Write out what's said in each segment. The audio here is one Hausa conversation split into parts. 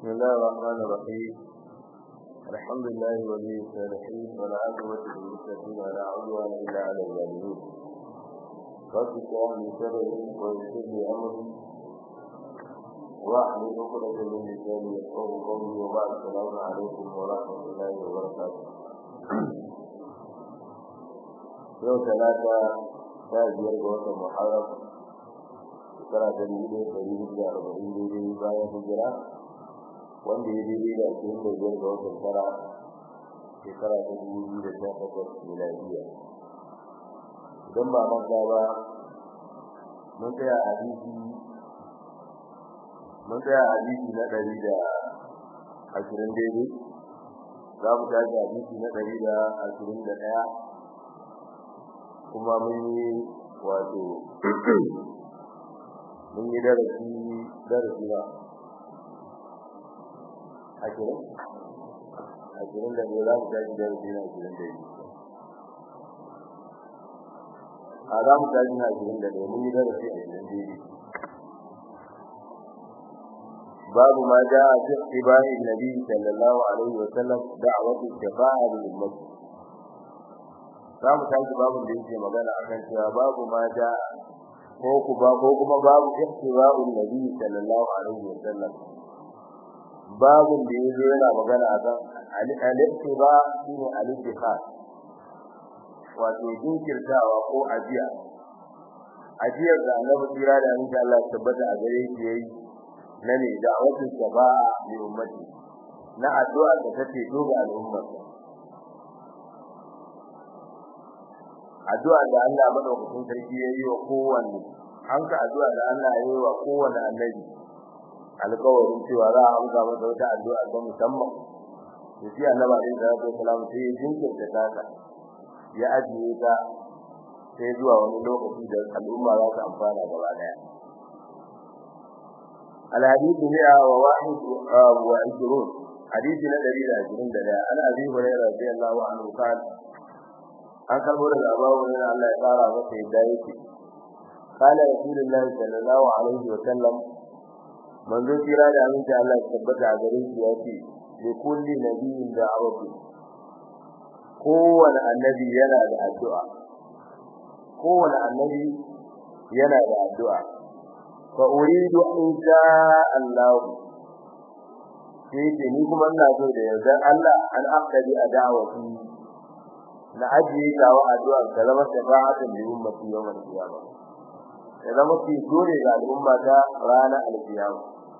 بسم الله الرحمن الرحيم الحمد لله ولي الصالحين ولا عقبة للمتقين ولا عدوان إلا على الظالمين رب اشرح لي صدري ويسر لي أمري واحلل عقدة من لساني يفقهوا قولي وبعد السلام عليكم ورحمة الله وبركاته يوم ثلاثة تاجر وقت محرم shekara ta dubu ɗaya ɗari hudu da arba'in daidai bayan hijira wanda ya daidai da ashirin da biyar ga watan tara shekara ta dubu biyu da sha takwas miladiya idan ba manta ba mun tsaya a hadisi mun tsaya a hadisi na ɗari da ashirin daidai za mu tashi hadisi na ɗari da ashirin da ɗaya kuma mun yi wato mun yi darasi darasi ba ashirin ashirin da ne za mu tashi darasi na ashirin da biyu a za mu tashi na ashirin da ne mun yi darasi ashirin da biyu babu ma ja a fi ibahin nabi sallallahu alaihi wa sallam da'awatu shafa'a lil ummah za mu tashi babu da yake magana akan cewa babu ma ja ko kuma ko kuma babu ihtiba'un nabi sallallahu alaihi wasallam babu da yazo yana magana akan al-ihtiba shine al-ittiqa wato jinkirtawa ko ajiya ajiyar da annabi kira da insha Allah tabbata a gare shi yayi na ne da wasu shafa'a li ummati na addu'a da take doga al'umma addu'a da Allah madaukakin sarki yayi wa kowanne an ka addu'a da Allah yayi wa kowanne annabi alƙawarin cewa za a amsa masa wata addu'a ta musamman to shi annabi alaihi salatu wasalam sai jinkirta ta ya ajiye ta sai zuwa wani lokaci da al'umma za su amfana gaba daya الحديث 121 حديث الذي لا يجرون دلا أنا أبي هريرة رضي الله عنه قال an karbo daga abawu ne Allah ya fara masa yadda yake qala rasulullahi sallallahu alaihi wa sallam manzo kira da aminci Allah ya tabbata a gare shi yace li kulli nabiyyin da'awatu kowane annabi yana da addu'a kowane annabi yana da addu'a fa uridu in sha Allah sai ce ni kuma ina so da yardan Allah an aqdi a da'awati na ajiye gawa addu'a da zama shafa'atun li ummati yawmal qiyamah ya zama ki dole ga al'umma ta ranar alkiyama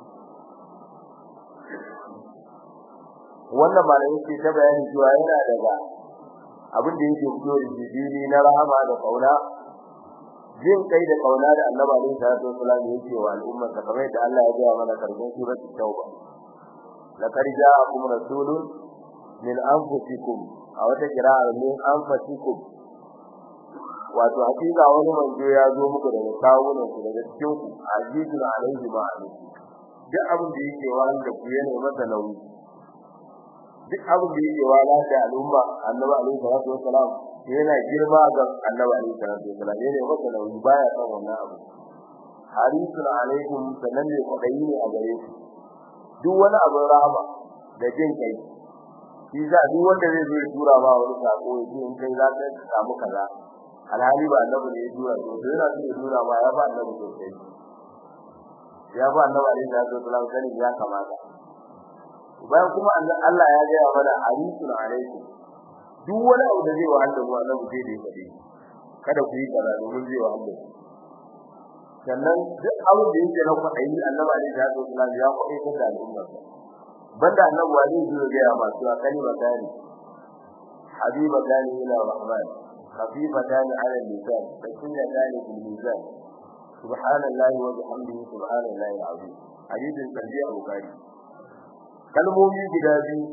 wannan malamin ce ta bayani cewa yana daga abin da yake fito da jibili na rahama da kauna jin kai da kauna da annabi alaihi salatu wasallam yake wa al'umma ta kamar da Allah ya ga mana karshen suratul tauba laqad ja'akum rasulun min anfusikum a wata kira'ar min anfasikum wato hakika wani manzo ya zo muku daga kawunan ku daga cikin ku azizun alaihi ma alaihi duk abin da yake wani da ku yana masa nauyi duk abin da yake wani da al'umma annabi alaihi salatu wassalam yana girma ga annabi alaihi salatu wassalam yana masa nauyi baya son wannan abu harisun alaikum sanan ne kwadayi ne a gare ku duk wani abin rahama da jin kai shi za duk wanda zai zo ya tura ma wani sako ya ce in kai za ka samu kaza alhali ba annabi ne ya tura to sai yana so ya tura ma ya ba annabi sosai ya ba annabi alaihi salatu wasallam sani ya kamata bayan kuma Allah ya ga mana harisun alaikum duk wani abu da zai wa Allah mu annabi sai da ya faɗi kada ku yi kaza domin zai wa Allah sannan duk abin da yake na kwaɗayi annabi alaihi salatu wasallam ya kwaɗai da al'umma banda annabi wani zai ga ya masu kalima tani habiba tani ila rahman khafifa tani ala lisan sakina tani bil mizan subhanallahi wa bihamdihi subhanallahi alazim hadisin sahih al-bukhari kalmomi guda biyu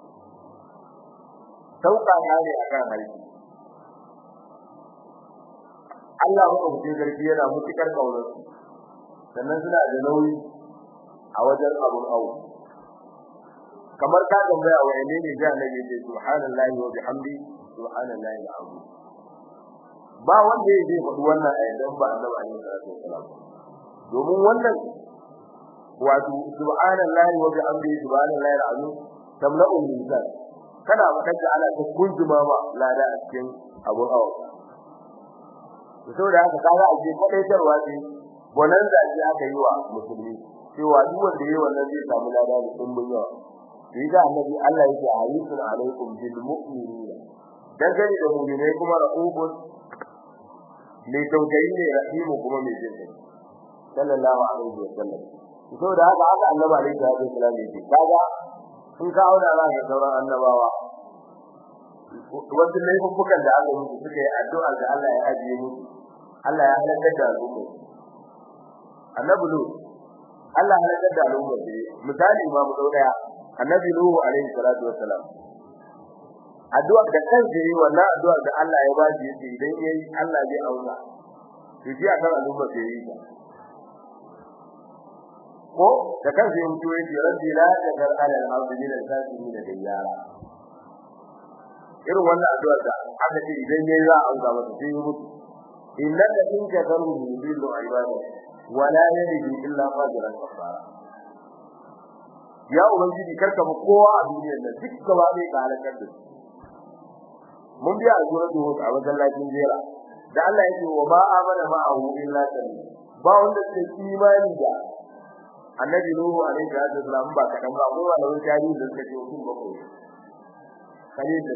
sauka ne akan harfi Allah ya rubuce garbi yana mutukar kaunar sannan suna da nauyi a wajen abun awu kamar ka tambaya wa ne ne ga annabi ce subhanallahi wa bihamdi subhanallahi alazim ba wanda yake faɗi wannan ayatin ba annabi alaihi salatu wasalam domin wannan wato subhanallahi wa bihamdihi subhanallahi alazim tamla'u lisan kana wadanda ana ta kunjuma ma lada a cikin abun hawa saboda haka kaga aje kadaitarwa ce wannan da ake aka yi wa musulmi cewa duk wanda yayi wannan zai samu lada da dimbin yawa Riga annabi Allah yake harisun alaikum bil mu'minina dangane da mu'minai kuma ra'ubun mai tausayi ne rahimu kuma mai jin kai sallallahu alaihi wa sallam so da haka haka annabi alaihi wasallam yake kaga in ka auna za ka sauran annabawa wasu laifukan da aka musu suka yi addu'a da Allah ya ajiye musu Allah ya halaka da al'umma annabi lu Allah ya halaka da al'umma misali ma mu dau daya annabi nuhu alaihi salatu wassalam addu'a da kansa yi wannan addu'a da Allah ya ba shi yace idan yayi Allah zai auna to shi akan al'umma sai yi ko da kansa yin tuwe ce rabbi la tadar ala al-ardi min al-kafirin diyara irin wannan addu'a da aka ce idan yayi za a auza masa sai yi mutu innaka in kafaru yudillu ibada wa la yalidu illa fajiran kafara ya ubangiji karka mu kowa a duniyar nan duk gaba ne ka halakar da su mun biya a suratul hud a wajen lafiyar jera da Allah yake wa ma amana ma'ahu illa qalil ba wanda ke imani da annabi nuhu alaihi salatu wasalam ba kadan ba ko wanda wani tarihi da suka ce mutum bakwai kalil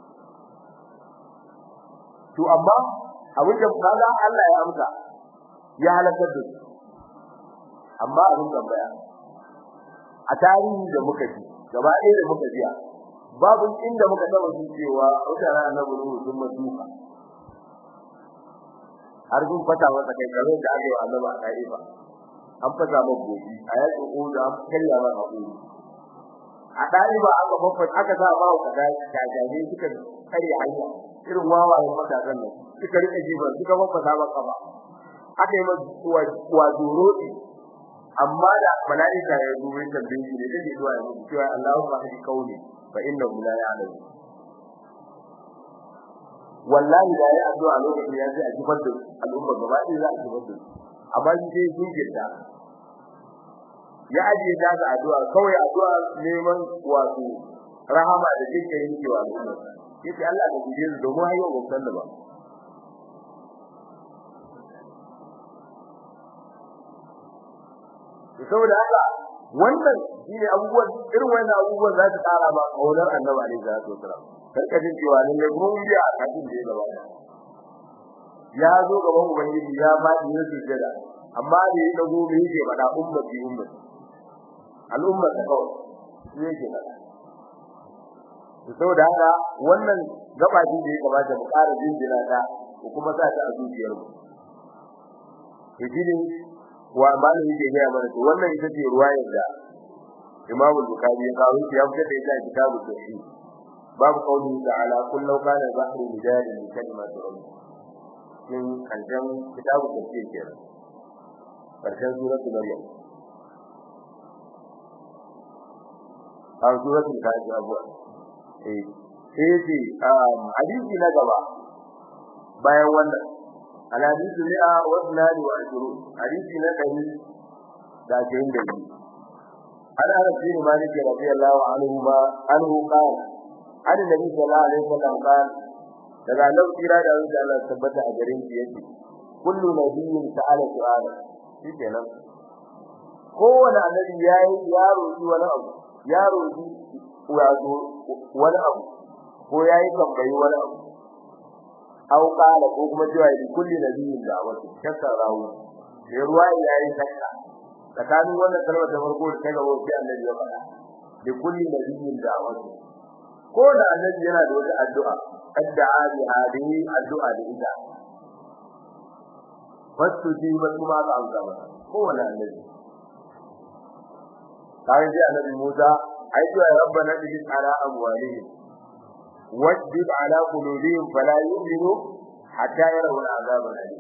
to amma abin da kaga Allah ya amsa ya halakar da su amma abin tambaya a tarihi da muka ji gaba ɗaya da muka ji babu inda muka taba ji cewa mutanen annabi nuhu sun masuka har sun fata masa kai kare da aka yi wa annabi a kaifa an fata masa gobi a yakin uda an karya masa hakuri a daiba aka babba aka sa ba ku kaza kajaje suka kare hanya irin wawayen matasan nan suka rike jiban suka babba sa maka ba aka yi masa wa duroti amma da malaika ya dubi tambayin shi ne da zuwa ya mutu cewa Allahu ba hadi kauli fa innahu la ya'lam wallahi da ya addu'a lokacin ya ji a kifar da al'umma gaba ɗaya za a kifar da amma shi dai sun girda ya ajiye ta da addu'a kawai addu'a neman wato rahama da jinkai yake wa al'umma yace Allah ka guje su domin hayo ba san da ba saboda haka wannan shine abubuwan irin wannan abubuwan za su tsara ba kaunar annabi alaihi salatu wasalam karka jin cewa ne ne mun biya a kafin da ya gaba ya zo gaban ubangiji ya faɗi ya sujjada amma da ya dago me yake faɗa ummati ummati al'umma ta kawai shi yake faɗa saboda haka wannan gabatin da ya kamata mu ƙara jinjina ta ko kuma sa ta a zuciyar mu to shine wa malami yake ga mana to wannan ita ce ruwayar da Imam Bukhari ya kawo ya fitar da ita a kitabu tauhid babu kauli ta'ala kullu kana bahru midari min kalimati rabbi min kanjan kitabu tafsir kenan karshen suratul maryam a suratul kafi abuwa eh sai ce hadisi na gaba bayan wannan alhadisu mi'a wa sunani wa ashuru hadisi na dari da jayin da ni an ana bin malik radiyallahu anhu ma anhu qala an nabi sallallahu alaihi wasallam qala daga nan kira da wanda Allah tabbata a garin shi yake kullu nabiyyin ta'ala su'ala shikenan kowane annabi yayi ya roki wani abu ya roki wato wani abu ko yayi tambayi wani abu aw qala ko kuma cewa bi kulli nabiyyin da wato shakka rawu sai ruwa yayi shakka tsakanin wannan kalmar ta farko da ta gaba sai annabi ya faɗa bi kulli nabiyyin da wato ko da annabi yana da wata addu'a addu'a bi hadihi addu'a da ita wasu ji ba kuma ka amsa ba ko wala annabi kai ji annabi Musa ai to ya rabbana bi ala amwalihim wajib ala qulubihim fala yu'minu hatta yarawu al'azab alim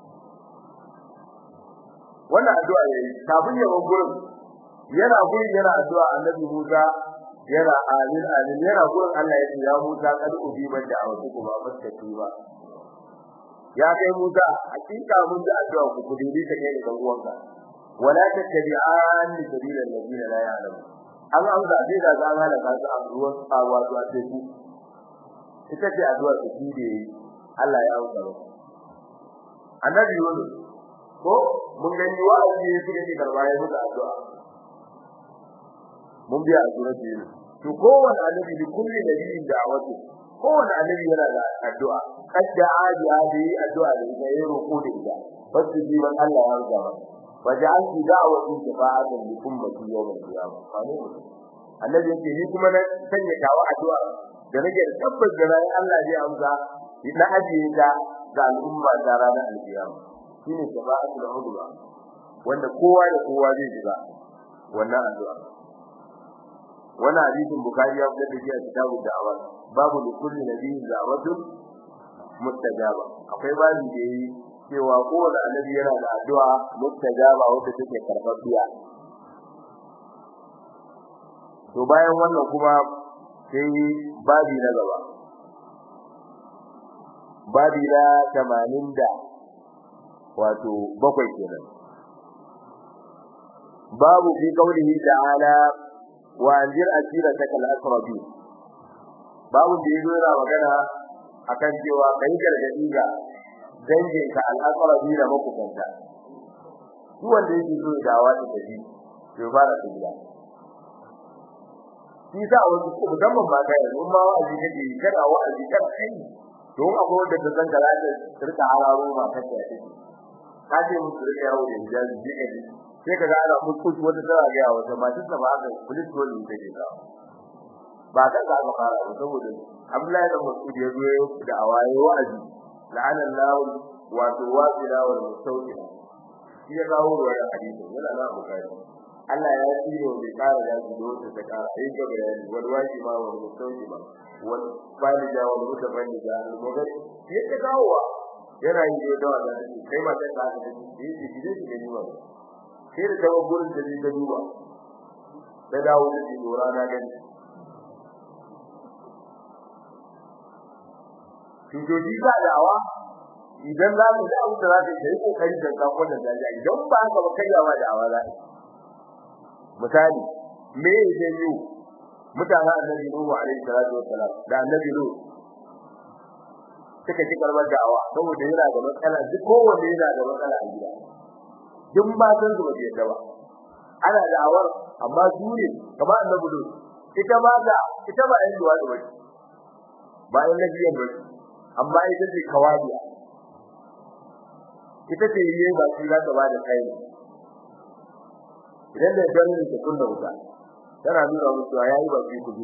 wannan addu'a yayi kafin ya gurin yana gurin yana addu'a annabi Musa yana amin amin yana gurin Allah ya ce ya Musa kad ubiban da awatu kuma faskati ba ya kai Musa hakika mun da addu'a ku kudi ta kai da uwanka wala tattabi'an sabila alladhina la ya'lamun an an zabe da zan halaka su a ruwan tsawa su a teku ita ce addu'a ta kide Allah ya auka ba annabi Yunus ko mun gani wa'azi ne suka ce karba ya mutu addu'a mun biya addu'a ce to kowanne annabi da kulli nabiyin da'awatu kowanne annabi yana da addu'a kadda aji aji addu'a da ita yayin roƙo da ita wasu jiban Allah ya auka ba waja'altu da'wati shafa'atan li ummati yawm al-qiyamah annabi yake ni kuma na sanya dawa addu'a da nake da tabbas da ran Allah zai amsa na ajiye ta ga al'umma da ranar al-qiyama shine shafa'atul udwa wanda kowa da kowa zai shiga wannan addu'a wannan hadisin bukhari ya fitar da shi a kitabu da'awa babu li kulli nabiyyin da'watun mustajaba akwai babu da yi cewa kowane annabi yana da addu'a mustajaba wanda take karɓaɓɓiya to bayan wannan kuma sai babi na gaba babi na 80 da wato bakwai kenan babu fi qaulihi ta'ala wa anzir ashirataka al-aqrabi babu da yazo yana magana akan cewa kai gargadi ga danginka al-aqrabi da makukanta duk wanda yake so ya dawo da tafi to fara ta gida shi sa wasu ko musamman ba kai yanzu ma wa'azi kake yi kana wa'azi kan kai don akwai wanda ta san kaza ta rika hararo ma kake a ciki ka ce musu rika yawo da hijabi je ka ji sai ka ga ana kuskus wata tana ga yawo ta masu ta ba ga police dole ne take ka ba kan za ka fara ba saboda Abdullahi da Mas'ud ya zo da awaye wa'azi la'ana Allah wato wasila wal mustawdila shi ya kawo wannan hadisi yana na bukari Allah ya tsiro da kara da su da ta kara ai ga bayani wal wajiba wal mustawjiba wal balida wal mutabalida al mugari yake kawowa yana yi da dawa da kai ma sai ka ga da shi shi shi shi ne ba sai da dawo gurin da ta duba da dawo da shi dora na gani Shujoji ba da'awa idan za mu da abu da za ka yi kokari da zakon da zaji idan ba haka ba kaiwa da'awa za ka misali me yake yi mutanen annabi Nuhu alaihi salatu wassalam da annabi Nuhu suka ci karbar da'awa saboda yana da matsala duk kowanne yana da matsala a gida duk ba san su ba ke da ba ana da'awar amma su ne kamar annabi Nuhu ita ba da ita ba yan duwa da ba ba yan nabiyan ba amma ita ce kawadiya ita ce yi ba su za ta ba da kai idan da ganin ta kunna wuta tana nuna musu yayi ba su kudu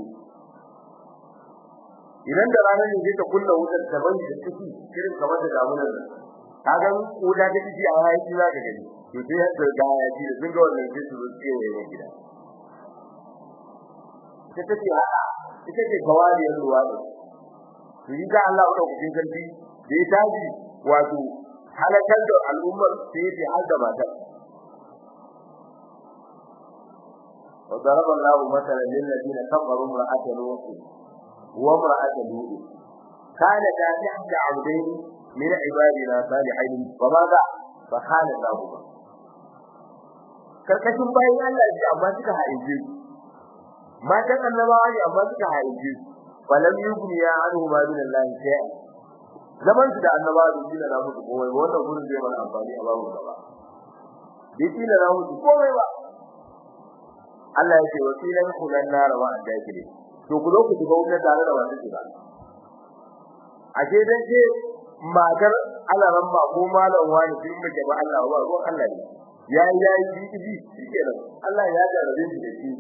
idan da ranar ne ta kunna wutar ta bani da ciki irin kamar da damunan nan kaga ko da take ji a yayi za ka gani to sai ya ga ya ji sun ga wannan sai su ce ne gida ita take haka ita ce gawariyar ruwa ne to yi da Allah da kucin kanti da ya taji wato halakar da al'ummar sai ya har da matar وضرب الله مثلا للذين كفروا امرأة لوط وامرأة لوط كانتا تحت عبدين من عبادنا صالحين فماذا فخانتاهما karkashin bayan Allah ji amma suka haije matan annabawa ne amma suka haije falam yughni ya anhu ma min Allah shay'a zaman su da annabawa da dina na mutu komai wannan gurin zai mana amfani a babu gaba bai dina na mutu komai ba Allah ya ce wasilan kulan nar wa adakile to ku zo ku shiga wutar tare da wanda shiga ashe dan ce matar alaran ba ko malam wani din muke ba Allah ba ko Allah ne ya ya yi ji shikenan Allah ya jarabe shi da shi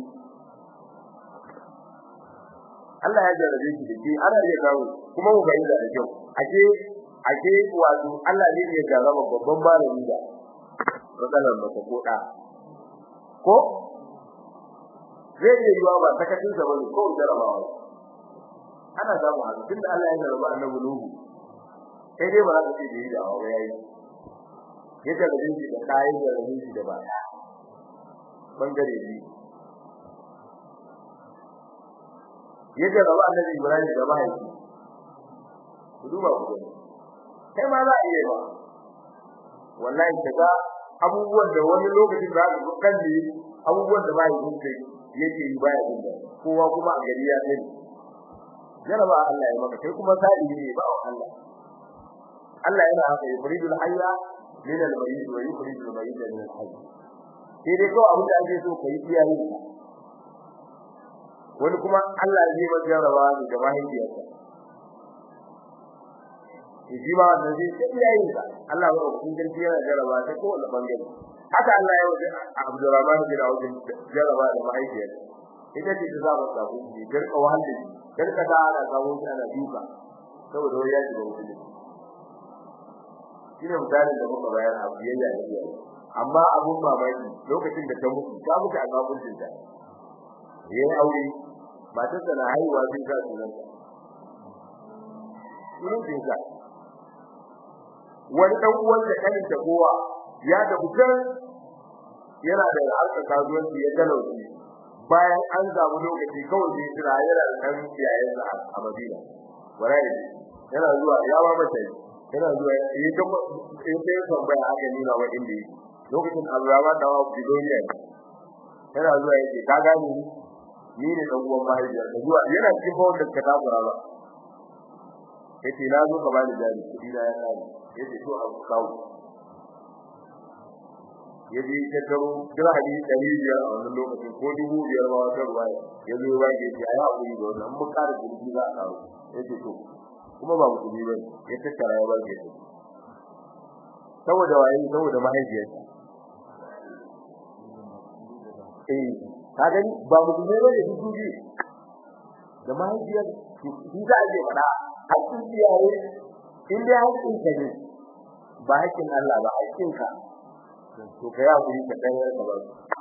Allah ya jarabe shi da shi ana iya kawo kuma mu bayyana da kyau ashe ashe wato Allah ne ya jarraba babban malami da matsalar mata ko da ko zai iya yiwa ba sakacin sa bane ko jarabawa ana samu haka tunda Allah ya jarraba annabi Nuhu sai dai ba za ka ce da yi da awa yayi ya jarrabe shi da kai da rabi shi da ba bangare ne ya jarraba annabi Ibrahim da mahaifi ku duba ku gani kai ma za a iya ba wallahi kaga abubuwan da wani lokacin za ka kan ne abubuwan da bai yin kai yake yi baya jin da kowa kuma a gari ya sani jaraba Allah ya maka kai kuma sai ne ba Allah Allah yana haka yuridul hayya min al-mayyit wa yukhrijul mayyita min al-hayy sai dai kawai abin da ake so kai iyaye wani kuma Allah zai ba jaraba ne da mahaifiyarsa shi ba da zai sai iyaye ka Allah ba ku kin yana jaraba ta ko wani bangare haka Allah ya wuce Abdurrahman bin Auf jaraba da mahaifiyarsa ita ce ta zaba ta ku ji garka wahalle garka da ana kawo shi ana duka saboda wani ya ji mutum shine misalin da muka bayar a biyayya da iyaye amma abun mamaki lokacin da ta mutu ta mutu a gaban ta yayin aure matar ta na haihuwa sai ta sunan ta sunan ta wani dan uwan da kanin ta kowa ya da bukan yana da harkar kasuwanci ya talauci bayan an samu lokaci kawai sai tira yana da dan iyayen sa a Madina warai yana zuwa ya ba mata yana zuwa yi ta in sai tambaya aka nuna wa inda yake lokacin Abdurrahman da Abu Dawud yana zuwa yake ka gane ni ne dan uwan mahaifiya da zuwa yana cikin bawon da ka tabura ba yace na zo ka bani jari kudi na ya kare yace to abu kawo yaje ta karo kira hadisi dari biyar a wannan lokacin ko dubu biyar ba wata ruwa ya zo ba ke ya ya kuri da wannan mun kare kudi za a karo yace to kuma ba mutum ba ya tattara ya ba ke saboda waye saboda mahaifiyarsa eh ka gani ba mutum ne da dubi da mahaifiyar shi za a je fada hakkin iyaye in dai hakkin ka ne ba hakkin Allah ba hakkin ka to kai hakuri ka dan yarka ba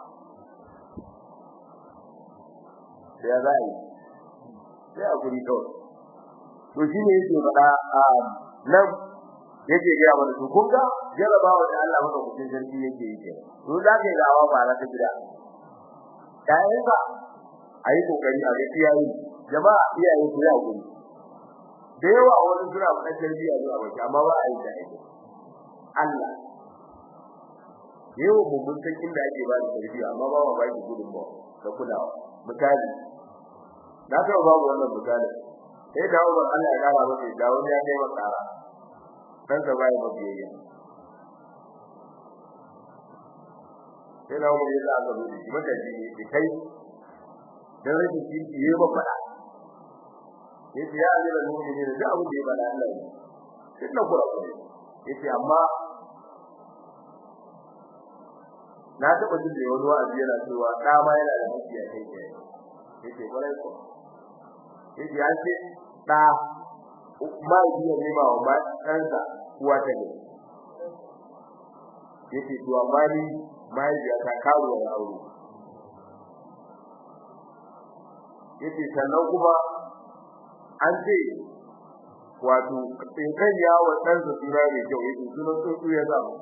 sai ya zai sai hakuri kawai to shi ne yake fada a nan yake ga mana to kun ga jarabawa da Allah maka kucin sarki yake yi to za ka yi dawa ba za ka gida kai ba ayi kokari a ga iyaye jama'a iyaye su ya guri da yawa wani suna faɗa tarbiyya zuwa baki amma ba a yi da ake Allah yau mun mun san inda ake ba da tarbiyya amma ba ba ki gudun ba da kulawa misali na taɓa babu wannan misali sai dawo ban Allah ya kara masa da wani ya kai masa kara dan sa bai ba biyayya sai dawo mun yasa aka zo shi mata ji ne kai dan rashin kirki yayi ba fada yace ya amira mu'minin da abu da ya bada Allah ne sai na kura kure yace amma na taba jin da wani wa'azi yana cewa da ma yana da haƙƙi a kai kai yace kwarai ko yace ya ce da ma biya ne ma wa ɗansa kuwa ta ne yace to amma ni mai biya ta kawo da aure yace sannan kuma an ce wato in kan yawo dan sa sura ne kyau yake sunan tsuntsu ya zama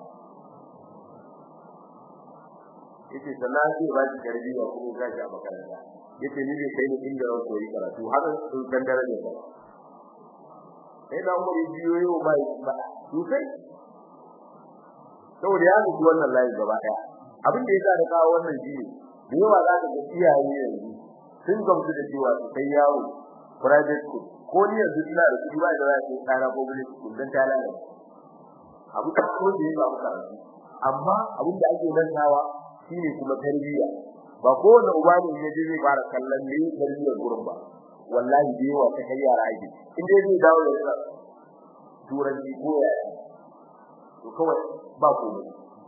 yace sannan sai ba shi tarbiyya kuma ga shi a makaranta yace ni ne kai ne inda ran koyi karatu haka sun san darajar ba sai da mu yi biyo yau ba ba to sai saboda ya mutu wannan layi gaba daya abin da yasa da kawo wannan shi ne da yawa za ka ga iyaye yanzu sun gamsu da cewa sai yawo private school ko ni yanzu ina da kudi ba da za ka tsara public school dan tala ne abu da ko da yake abu karatu amma abin da ake nantawa shine kuma tarbiyya ba kowane uba ne ya je zai fara kallon ne tarbiyyar gurin ba wallahi da yawa ta kai yara ake in dai zai dawo da turanci ko ya to kawai ba komai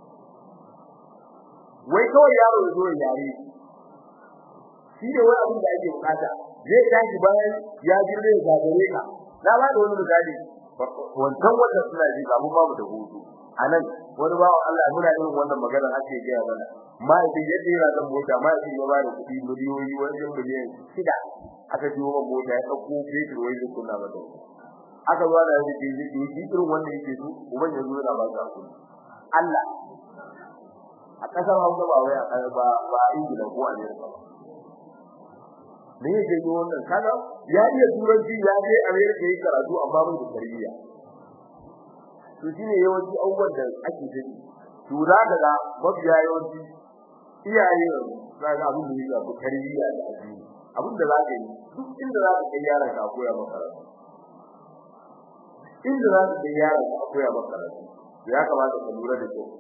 wai kawai yaro ya zo ya yare shi ne wani abin da ake bukata zai tashi bayan ya girme ya gagare ka na ba da wani misali wancan wanda suna ji ga mu babu da hutu anan wani bawo Allah muna yin wannan magana ake gaya mana mai da yadda yana da mota mai da ya bada kudi miliyoyi wajen miliyan shida aka jiwo man mota ya dauko fetur wai zai kunna mata aka zo da yake yi shi irin wanda yake so uban ya zo da ba ka kudi Allah a kasar Hausa ba wai a ba ba Ingila ko Amerika ba me yake yi wannan kaga ya iya turanci ya je America yi karatu amma bai da tarbiyya to shine yawanci abubuwan da ake gani to za ka ga mabiya yawanci iyaye za ka abin da yake tarbiyya da addini abin da za ka yi duk inda za ka kai yaron ka koya maka inda za ka kai yaron ka koya maka ya kamata ka lura da kyau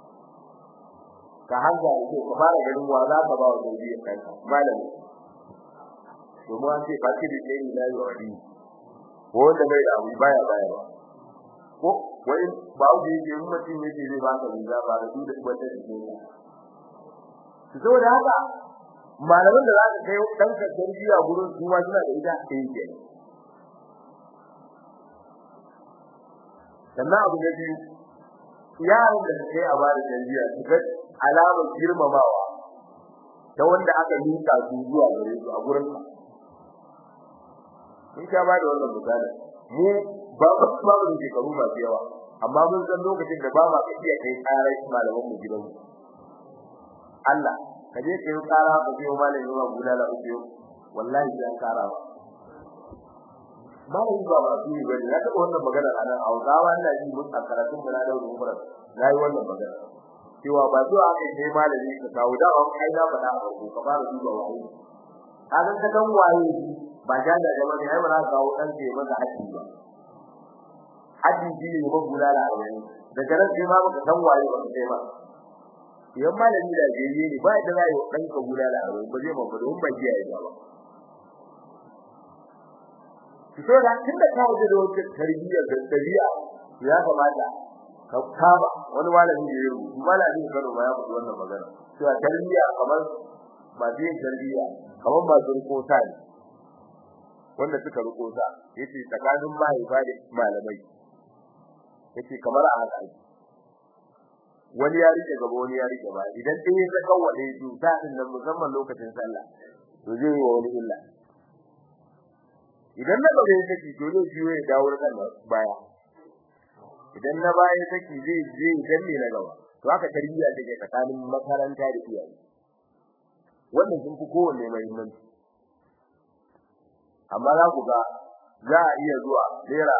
ka hanga da kyau ka fara ganin wa za ka ba wa tarbiyyar ɗanka malami domin an ce ba ki da ɗaya na yi wani ko wanda bai da abu baya baya ba ko wai ba ku yi yin mutum yake zai ba ka riga ba da duk wanda da ke su saboda haka malaman da za ka kai ɗanka tarbiyya gurin su ma suna da ita ɗaya ke sannan abu na biyu yaron da kai a bada tarbiyya su ga alamar girmamawa ta wanda aka nika su zuwa gare su a gurin ka mun sha bada wannan misali mu ba ba ba da shekaru masu yawa amma mun san lokacin da ba ma ka iya kai tsarar malaman mu gidan mu Allah ka je kai tsara ka je malamin yawa guda da uku wallahi zan kara ba malami ba ba su yi ba na taɓa wannan magana a nan Hausawa ina ji mun a karatun mu na da umar na yi wannan magana cewa ba zuwa aka yi malami ka kawo da an kai na faɗa a farko ka fara duba waye ka san ka kan waye ba ja da jama ne ai ba za ka kawo dan ke maka haji ba haji ji ne ba gula da wani daga nan sai ma baka san waye ba sai ma yan malami da jeje ne ba da zai dan ka gula da wani ba zai ma ba don ba ji ai ba fito da tunda ka wuce da wata tarbiyya da tabi'a ya kamata ka kaba wani malami da ya rubuta malami da Kano ba ya faɗi wannan magana cewa tarbiyya kamar ba zai tarbiyya kamar ba su riko ta ne wanda suka riko ta yace tsakanin mahaifa da malamai yace kamar a haka wani ya rike gaba wani ya rike ba idan ɗaya ya kawwale su ta din nan musamman lokacin sallah to zai yi wa wani illa idan na gaba yake to zai biyo ya dawo kan baya idan na baya take zai zai danne na gaba to haka tarbiyya take tsakanin makaranta da iyaye wannan sun fi kowanne muhimmanci amma za ku ga za a iya zuwa naira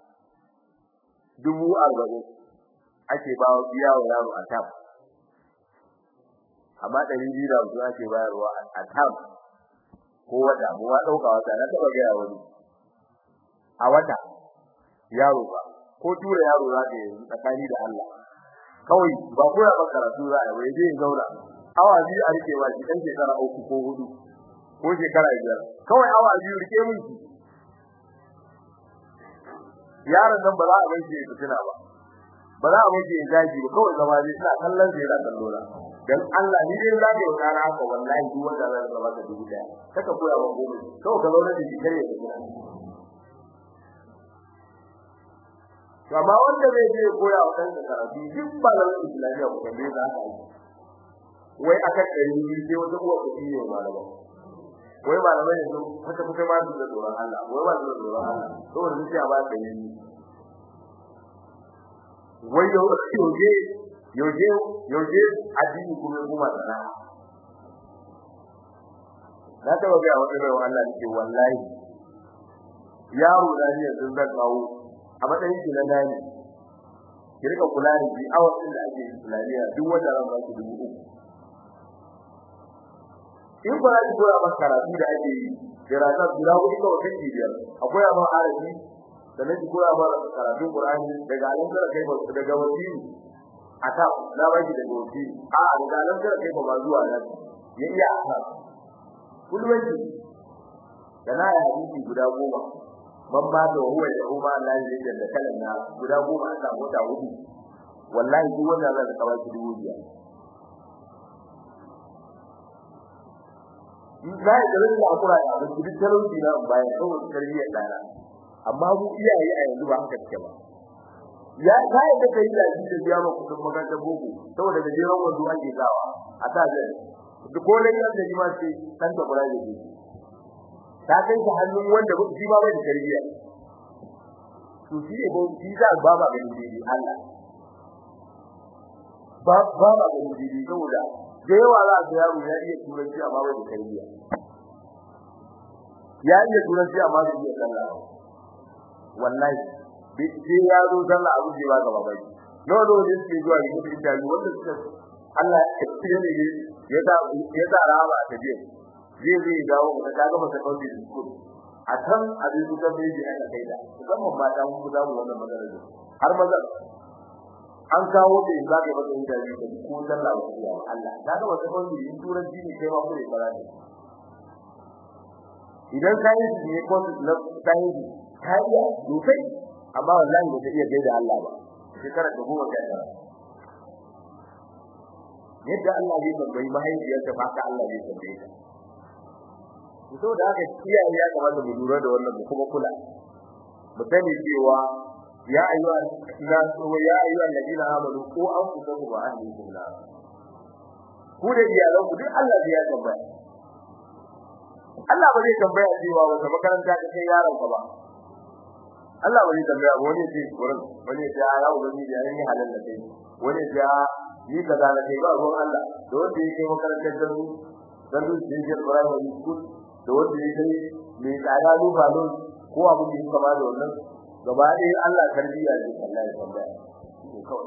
dubu arba'in ake ba wa biya wa yaro a tab amma ɗari biyu da hamsin ake bayarwa a tab ko wata mu wa ɗauka wata na taɓa gaya wani a wata yaro ba ko tura yaro za ka yi tsakani da Allah kawai ba ko ya karatu za a yi zai zauna awa biyu a rike ba shi dan shekara uku ko hudu ko shekara biyar kawai awa biyu rike mun shi yaron nan ba za a bar shi ya fitina ba ba za a bar shi ya gaji ba kawai zama zai ina kallon sai yana kallo na dan Allah ni dai zaka yi kana haka wallahi duk wanda zai zama ka dubu daya kaka koya wa gobe kawai ka zauna da shi kare da gida to amma wanda zai je koya wa kansa karatu duk ba da islamiya ko kan za ka yi wai aka kare ni sai wata uwa ta yi malama wai malamai ne kuka kuka ma su da tsoron Allah wai ba su da tsoron Allah saboda sun ce ba ta yi wai yau yauje yauje yauje addini kuma kuma sana na taba ga wani mai Allah nake wallahi yaro da ne sun zan kawo a matsayin shi na nani ki rika kula da shi awa din da ake islamiya duk wanda ran ba ki dubu uku in ba za ki koya masa karatu da ake yi dirasa guda hudu kawai kan biyar akwai abin arabi sannan ki koya masa karatu qur'ani daga alamkar kai ba daga wasiri ata na ba ki daga wasiri a daga alamkar kai ba zuwa nan ya iya ata kullum ki kana ya hadisi guda goma man ba da huwa da umma Allah ya da kalan na guda goma a samu ta hudu wallahi duk wanda zai ka baki dubu biyar in za ya garin da akura da abin duk talauci na bayan saboda tarbiyyar dana amma mu iyaye a yanzu ba haka take ba ya ka yadda kai da shi da biya ma kudin makarantar boko saboda da jeron wando ake sawa a ta zai duk ko da yanda ji ma ce san ta kula da shi ta kai ta hannun wanda ba shi ba bai da tarbiyya to shi ne ba shi za ba ba ganin dai Allah ba ba ba ganin dai saboda da yawa za ga yaro ya iya turanci amma bai da tarbiyya ya iya turanci amma bai iya sallah wallahi sai ya zo sallah abu ce ba ga babai nawa nawa ne suke zuwa yi mutum interview wanda suka Allah ya ce ne ya sa ya sa rama ta biyu zai zai dawo da kaga masa kawai da su a kan abin da zai yi aka kai da musamman mata mun za mu wannan magana da har maza an kawo da in zaka masa interview da ko sallah ba ya Allah kaga masa kawai in turanci ne kai ma kure fara ne idan kai ne ko na kai kai ya dufai amma wallahi ba ta iya gaida Allah ba shekara da goma ga tara yadda Allah zai tambayi mahaifiyarta ba ka Allah zai tambaye ta to da haka iyaye ya kamata mu lura da wannan mu kuma kula mu sani cewa ya ayyuha nas wa ya ayyuha alladina amanu qu anfusakum wa ahlikum nar ku da iyalan ku duk Allah zai ya tambaya Allah ba zai tambaya cewa wata makaranta ka kai yaron ka ba Allah ba zai tambaya wani ce wurin wani ce ya ubangiji ya yi halal da kai wani ce yi kaza da kai ba ruwan Allah da wanda yake makarantar da su dan su je je primary school da wanda yake mai tsada lufa don ko abu da yake kama da wannan gaba ɗaya Allah tarbiyya ne Allah ya tambaya shi kawai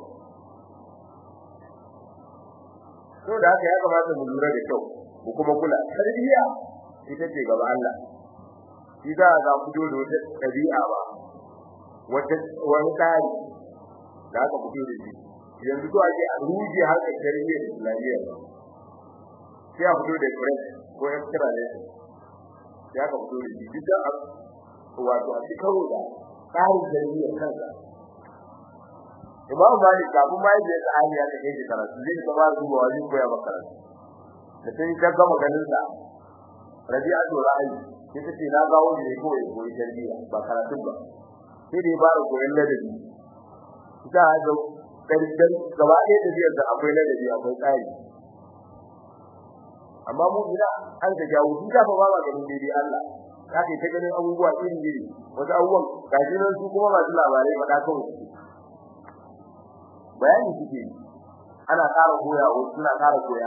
to da haka ya kamata mu lura da kyau mu kuma kula tarbiyya ita ce gaba Allah shi za ga fito da wata ɗabi'a ba wata wani tsari da aka fito da shi yanzu to ake a ruje harkar tarbiyyar islamiyya sai a fito da french ko extra ne sai aka fito da shi duk da wato a cikin karo da tsarin tarbiyyar kansa Imam Malik kafin ma yake da hali ya kai shi karatu zai ka ba zuwa wani koya maka karatu da sai ka gama ganin sa Rabi'atu Ra'i sai ta ce na gawo ne ko ya koyi tarbiyya ba karatun ba sai dai ba koyon ladabi ita ga dan gaba ɗaya da biyar da akwai ladabi akwai tsari amma mu ina an ga jawo duk da fa ba ma ganin dai Allah kake ta ganin abubuwa irin iri wasu abubuwan gashi nan su kuma masu labarai faɗa kawai bayani suke ana ƙara koya wasu suna ƙara koya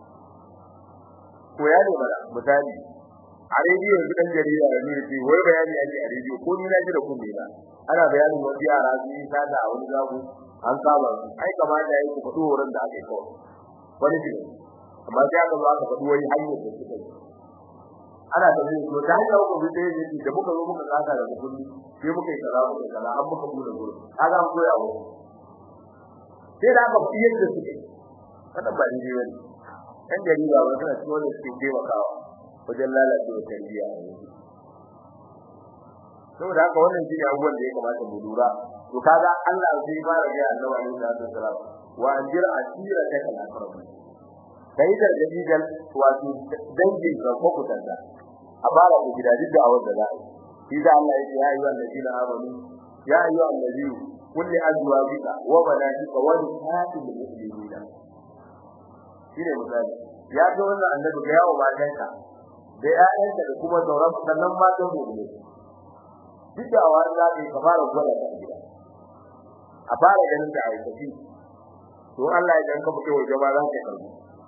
koya ne bada misali a rediyo yanzu dan jarida ya nuna ce wai bayani ake a rediyo ko ni na ji da kunne na ana bayanin wasu yara su yi sada a wani zaku an saba su ai kamata yayi ku faɗo wurin da aka yi kawai wani shi amma sai aka zo aka faɗi wani hanyar da suka yi ana da zai to ta hanyar ku da yake da muka zo muka tsaka da kulli sai muka yi kaza muka kaza an muka bude gurin kaga an koya wa sai da aka fi yadda suke kada ba ni ne ɗan jarida ba suna cikin wanda suke taimakawa wajen lalacewa tarbiyya a yanzu saboda haka wannan shine abubuwan da ya kamata mu lura to kaga Allah zai fara ga Annabi alaihi salatu wasalam wa anjir asira ta kana farko kai da dalilan wato dangin ka ko kutanta a fara ku gida duk da awar da za a yi da Allah ya ce ya ayyuhal ladina amanu ya ayyuhal ladina kulli azwajika wa banatika wa nisaa'il mu'minina shine misali ya ga wannan annabi ga yawo matanka da ƴaƴanka da kuma sauran sannan matan mu'mini duk da awar da kai ka fara gwada ta gida a fara ganin da aikaci to Allah ya danka muke waje ba za ka karbi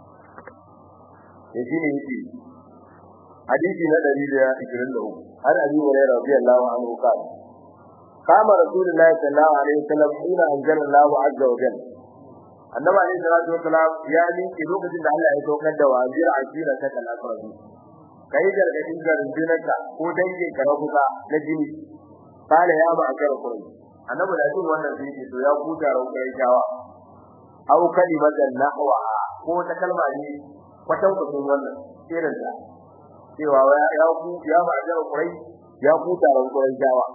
yaji ne yake hadisi na 123 har abi hurairah radiyallahu anhu qala قام رسول الله صلى الله عليه وسلم حين انزل الله عز وجل annabi alayhi salatu wasalam ya miƙe lokacin da Allah ya saukar da wazir ajira ta kalafarabi kai gargadin garjinaka ko dangin ka na kusa na jini kala ya ba akara kurai annabi da jin wannan sai to ya kuta rauƙar shawa aw kalimatan nahwa ko ta kalma ne kwatan kwatan wannan irin da cewa ya ku ya ba akara kurai ya kuta rauƙar shawa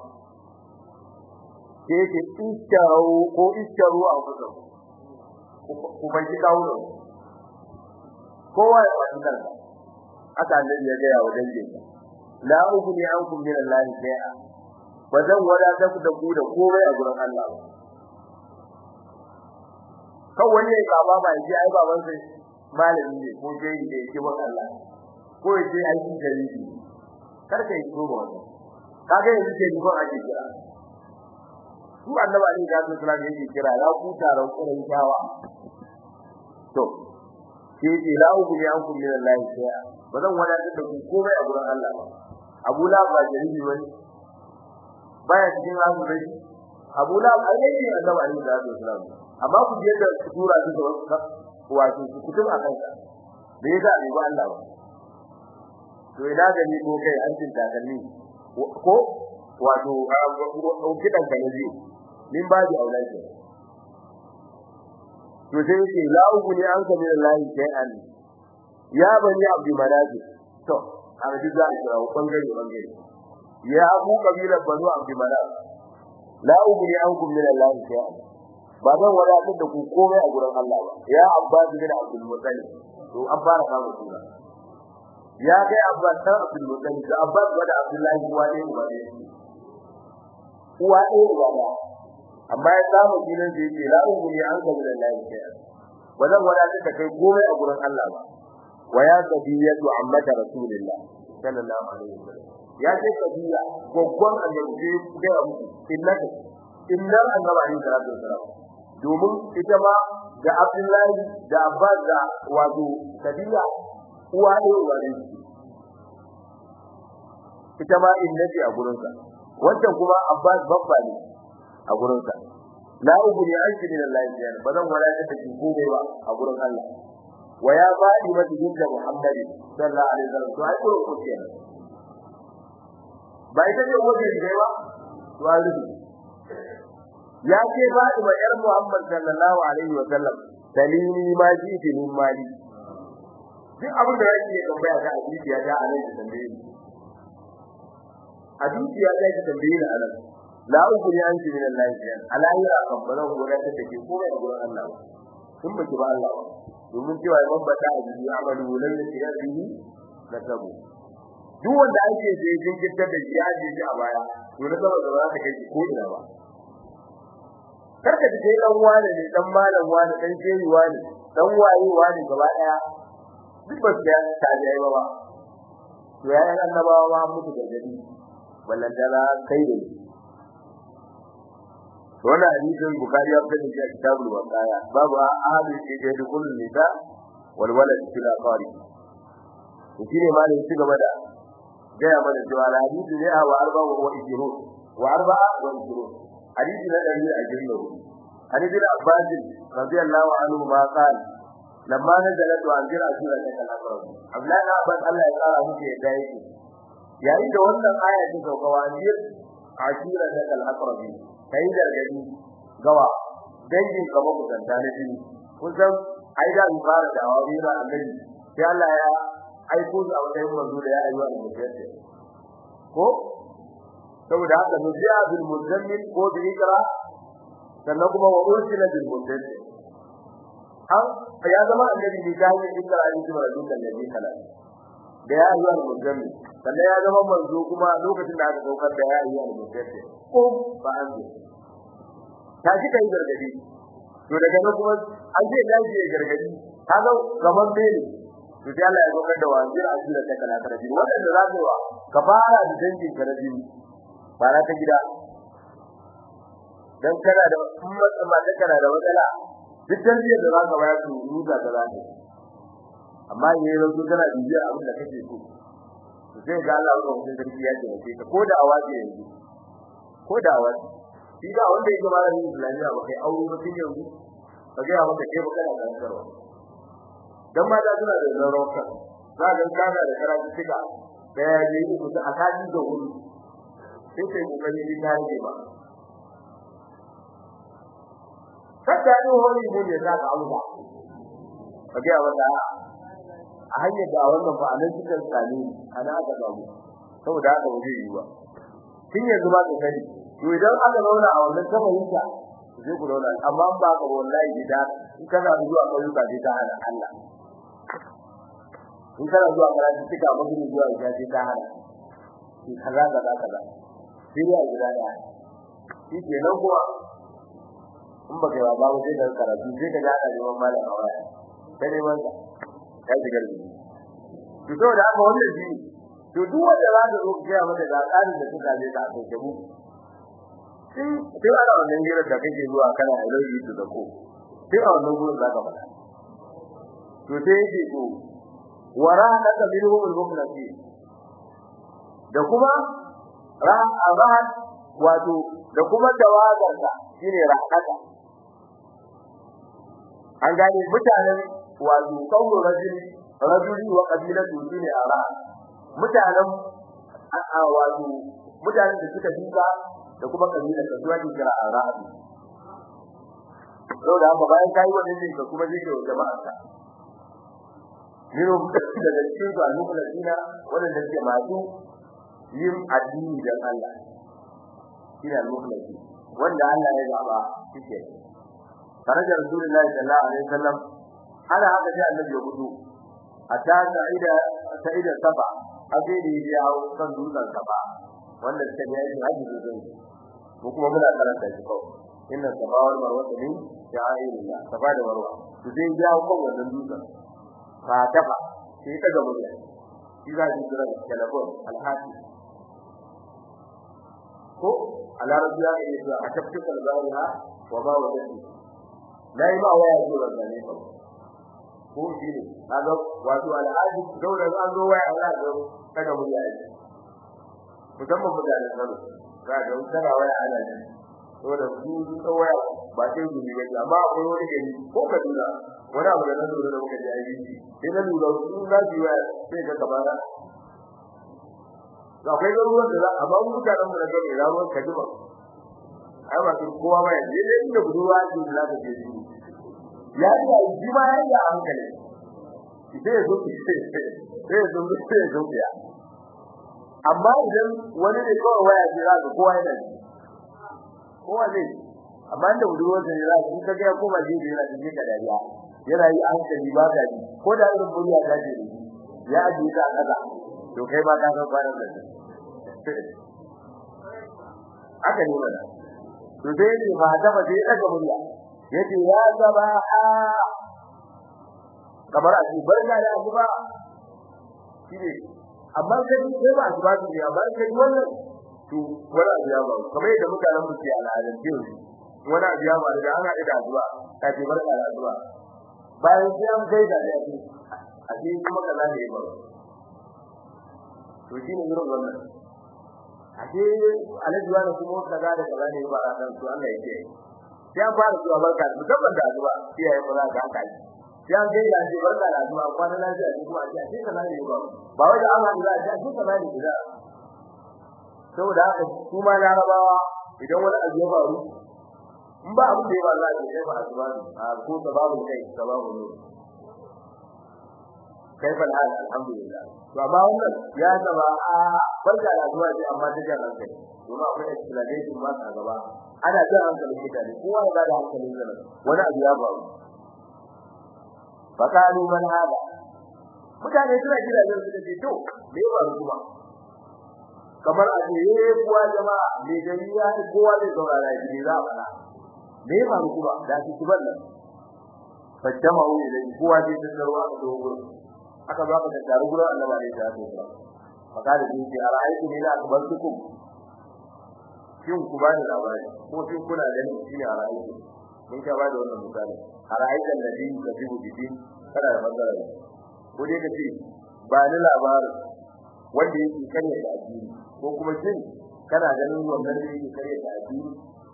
sai ke istaru ko istaru a kusa ku bai kawo ne kowa ya faɗi kansa aka annabi ya ga wa dangin la ughni ankum min Allah shay'a ba zan wadata ku da ku da komai a gurin Allah ba kan wani ya kaba ba ya ai baban sai malami ne ko dai da yake wa Allah ko ya ce aiki gari ne kar kai so ba wannan kaga yanzu ke ni ko ake kira su annabi alaihi salatu wasallam yake kira ya ku taron kuren kyawa to ke ce la uku ne an kullu lillahi shay'a bazan wadatar da ku komai a gurin Allah ba Abu La ba jaribi wani baya cikin azu dai Abu La alaihi annabi alaihi salatu wasallam amma ku je da sura ta wato ku kutum a kanka da yasa ne ba Allah ba to ina gani ko kai an cin takalmi ko wato kidan ka ne min ba ji aulaji to sai yake la uguni an ka min Allah shay'an ya bani abdi manazi to a ji za a kira bangare bangare ya abu kabilar banu abdi manaz la uguni an kun min Allah shay'an ba zan wadatar da ku komai a gurin Allah ba ya abbas bin abdul muttalib to an fara samu suna ya kai abbas dan abdul muttalib da abbas da abdullahi uwa ne uwa ne uwa ne uwa ne amma ya samu sunan da yake la uguni an kun min Allah shay'an ba zan wadatar da kai komai a gurin Allah ba wa ya sabiyatu ammata rasulillah sallallahu alaihi wasallam ya ce sabiya goggon annabi sai ga muku innaka innar annabi alaihi salatu wasallam domin ita ma da Abdullahi da Abbas da wato sabiya uwa ne uwa ne ita ma innati a gurinsa wancan kuma Abbas babba ne a gurinsa la ubri anki min Allah ya bazan wala ta ki komai ba a gurin Allah wa ya fadi mata dinda Muhammad sallallahu alaihi wasallam to ai ko ko kenan ba ita ce wajen da ba to an rubu ya ce Fatima yar Muhammad sallallahu alaihi wasallam dalili ma ji fi min mali duk abin da yake tambaya ga hadisi ya da alai da tambaye ni hadisi ya da tambaye ni anan la ukuri an ji min Allah ya alayi a kabbara gora ta take komai a gurin Allah kun baki ba Allah domin cewa man bata a biyu amalu lan yasihi na tabu duk wanda ake je jinkirta da shi ya je a baya to na gaba da za ta kai ko ina ba karka ji kai dan wani ne dan malam wani dan shehi wani dan waye wani gaba daya duk ba ta ta je ba to yayin annabawa ma mutu da gadi wallan dala kai ne wannan hadisin bukhari ya fitar da kitabul waqaya babu ahadu ke da kullun nisa wal walad fil aqari shi ne ma ne ci gaba da gaya mana cewa hadisi ne a wa arba wa ijru wa arba wa ijru hadisi na dari a jirno hadisi da abbas radiyallahu anhu ma qal lamma nazalat wa anzir asira ta kalafar abdullahi na abbas Allah ya tsara muke yadda yake yayin da wannan aya ta sauka wa anzir asira ta kalafar kai gargadi gawa dangin ka ba ku tanta ne kun san ai da mu fara da awari da annabi sai Allah ya aiko shi a matsayin manzo da ya ayyuka da mutum ko saboda haka nuziya bil muzammil ko bi ikra sannan kuma wa ursila bil mudaththir an ya zama annabi ne da yin ikra ne kuma da dukkan nabi kala da ya ayyuka da muzammil sannan ya zama manzo kuma lokacin da aka daukar da ya ayyuka da mudaththir ko ba an ji ta ji kai gargadi to daga nan kuma an ce lafiya gargadi kaga gaban bene to sai Allah ya zo da wazir asira ta kana tarabi wanda za ka wa ka fara da dangin tarabi fara ta gida dan kana da ummat mata kana da matsala duk tarbiyyar da za ka bayar su ruda da za ka amma yayin da kana bibiya abin da kake so to sai ga Allah ya mutum sarki ya ce ka ko da awaji yanzu ko da awaji shi da wanda yake malamin Islamiyya ba kai aure ba tun yanzu ka ga maka kai ba kana karantarwa dan mata suna da zarauka za ga kana da karatu tuka da ya yi ku ta akadi da wuri sai sai kokari ki ta rage ba kada ni hori mun ne za ka auza ka ga wanda a hanyar da wannan ba anan cikin tsani ana aka babu saboda haka ba zai yi ba kin yanzu ba ka sani to idan aka zauna a wannan kafarinka zai ku zauna amma ba ka wallahi gida in kana zuwa kauyuka sai ta hana Allah in kana zuwa karatu cika magana zuwa ga sai ta hana shi kaza kaza kaza sai ya gida da shi ke nan kuwa in ba kai ba ba sai da karatu sai ka ga da neman malam a waya sai neman ka ya ji garbi to saboda haka wannan shi to duk wanda za ka zo ka ga mata da tsarin da suka je ka kai mu sai sai ana wannan gidan da kake zuwa kana ilahi to da ko sai a wannan gurin zaka fada to sai yake to warahaka minhum al-mukhlasi da kuma rahat wato da kuma tawagarka shine rahaka an gane mutanen wato kawo rajuli rajuli wa qabilatu shine ara mutanen a wato mutanen da suka duka da kuma kabila da zuwa ke kira ara saboda haka bayan kai wannan din ka kuma zai wa jama'a ka miro daga cikin su al-mukhlasina wanda ke masu yin addini dan Allah shine al-mukhlasi wanda Allah ya zaba shike darajar Rasulullahi sallallahu alaihi wasallam ana haka sai annabi ya gudu hatta sa'ida sa'ida safa abin da ya hawo kan dutsen safa wanda suka yi haji da zai ko kuma muna karanta shi kawai inna safa wal marwa min sha'airillah safa da marwa to sai ya hawo kan wannan dutsen ka tafa sai ta gaba da shi za ki kira telefon alhaji ko a larabci ya yi zuwa a tafkin kalzariha wa ba wa dadi na yi ba waya zuwa zane ba ko shi ne kaga wato al'adu daura an zo waya Allah ga kada mu yi musamman mutanen Kano ga da tsara waya ana ji to da su su waya ba sai gumi ba amma akwai wani gari ko Kaduna wani abu da na lura da muka ji ayi sai na lura su za su waya sai ka kabara da akwai garuruwan da za a ba mu mutanen mu da gari ramuwar Kaduna ai ba kowa ba yanzu ne inda budurwa ce da za ta je su ya yi ji ma ya yi a hankali sai ya zo sai ya zo sai ya zo ya amma idan wani ne kawai waya ce za ka kowa yana ji kowa zai amma inda budurwar da za ka ka ga koma ji da yana cikin ka dariya yana yi a hankali ba ka ji ko da irin buriya ta ce ya ji ta kaza to kai ba ka san kwanan da aka ne mana to dai ne ba ta ba dai daga murya yace ya sabaha kamar a ce barka da asuba shine amma kai sai ba asuba ne amma kai wannan to wala biya ba kamar yadda mutanen mu ke al'adar ce wala biya ba da an haɗu da asuba ta ce barka da asuba bayan sai an kai da ya ce a ce kuma kaza ne ba to shine irin wannan a ce alaji wani kuma kaza da kaza ne ba ran to Allah ya ce sai an fara zuwa barka musamman da azuba iyaye mu za ka haka ji sai an ga ya ce barka da azuba kwana lafiya ne kuma a ce a ce kaza ne ba ba wai da Allah ya ce a ce kaza ne da saboda haka su ma larabawa idan wani abu ya faru in ba abu da ya Allah ya ce ba azuba ne a ko sababu kai sababu ne kaifa hal alhamdulillah to amma wannan ya zama a barka da azuba ce amma ta jan hankali kuma akwai explanation ma ta gaba ana jan hankalin mutane kowa ya bada hankalin sa wani abu ya faru fakalu man hada mutane suna kira da su ce to me ya faru kuma kamar a ce eh kuwa jama'a me gari ya ci kowa zai saurara shi ne za a fara me ya faru kuma da su ci ban nan fajjama wu idan kowa zai tsarwa a dogon aka zo aka taru gurin Allah ne ta ce fakada din ce a ra'ayi ne da akbartukum shin ku bani labari ko shin kuna ganin shi ne a ra'ayi mun ka bada wannan misali a ra'ayi da nabi ka bi bidi kada da magana ko dai ka ce ba ni labarin wanda yake kare da addini ko kuma shin kana ganin wannan da yake kare da addini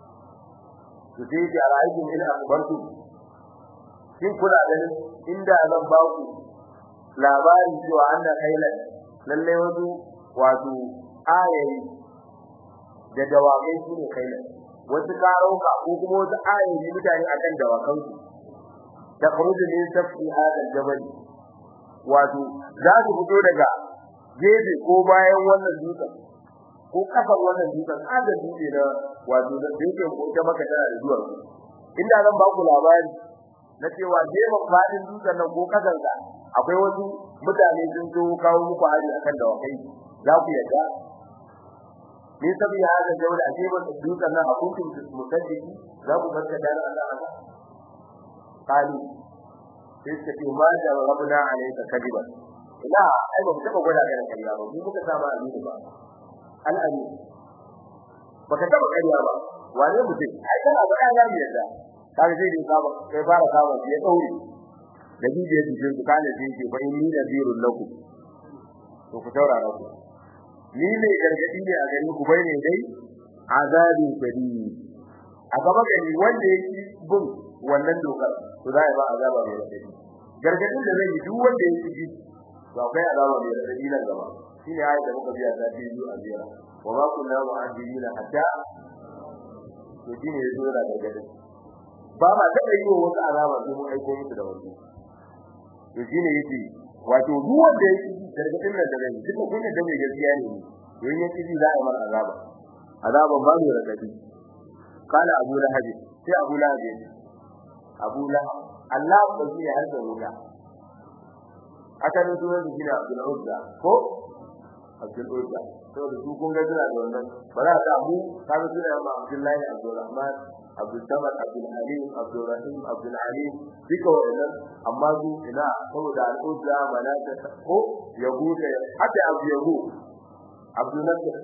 to sai ya a ra'ayi ne da akbartu shin kuna ganin inda zan ba ku labarin cewa anna khailan lalle wasu wato ayayi da dawakai su ne kai wasu karauka ko kuma wasu ayoyi mutane akan dawakan su da khuruj min safi hada jabal wato za su fito daga gefe ko bayan wannan dutsen ko kafar wannan dutsen ada dutse na wato da yake ko ta maka tana da duwar inda zan ba ku labari na cewa gefen fadin dutsen nan ko kasar sa akwai wasu mutane sun zo kawo muku hari akan dawakai za ku yadda ni sabi hada jawla ajiban dukan nan akuntum musaddiki za ku barka da Allah haka kali sai ka ce ma da rabbuna alayka kadiban ila ai ba taba gwada ga kariya ba mu muka saba amini ba al ami baka taba kariya ba wane mutum ai kana ba kana yi yadda kaga sai dai ka ba kai fara ka ba ya daure da bidiyo cikin ku kana sai ce fa inni nadirul lakum to ku taurara ku ni ne gargadi ne a gari ku bai ne dai azabin kadi a gaba gari wanda yake bin wannan dokar to za a ba azaba mai radadi gargadin da zai yi duk wanda ya ci to akwai azaba mai radadi nan gaba shine ayat da muka biya ta biyu a biya wa ma kunna mu'adibina hatta to shine yazo da gargadin ba ma taɓa yi wa wasu azaba sai mun aiko musu da wasu to shine yace wato duk wanda ya ci gargadin nan da zai duka kun da mai gaskiya ne to in ya ci za a yi mar azaba azaban ba mai radadi قال ابو لهب sai abu lahab abu lahab Allah ba shi ne har da wuta aka ne sunan shi ne Abdul Uzza ko Abdul Uzza to da su kun ga jira da wannan ba za ta mu ka ga sunan ma Abdullahi Abdul Rahman Abdul Samad Abdul Halim Abdul Rahim Abdul Alim duka wannan amma su ina saboda al-Uzza malaka ko yahuda hatta Abu Yahu Abdul Nasir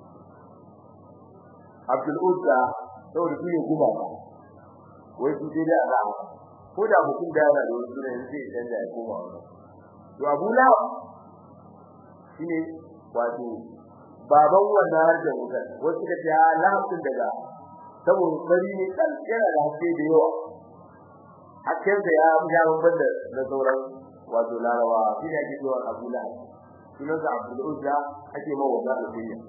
Abdul Uzza saboda su ne kuma ba wai su dai da Allah ko da mutum da yana da wani sunan sai ya canja ya koma wannan to Abu Lahab shine wato baban wannan har da wutar wasu da ta lahabin daga saboda bari ne kan yana da haske da yawa hakkin da ya ya babban da da sauran wato larawa shi ne ake cewa Abu Lahab sunan sa Abdul Uzza ake mawa da alfiya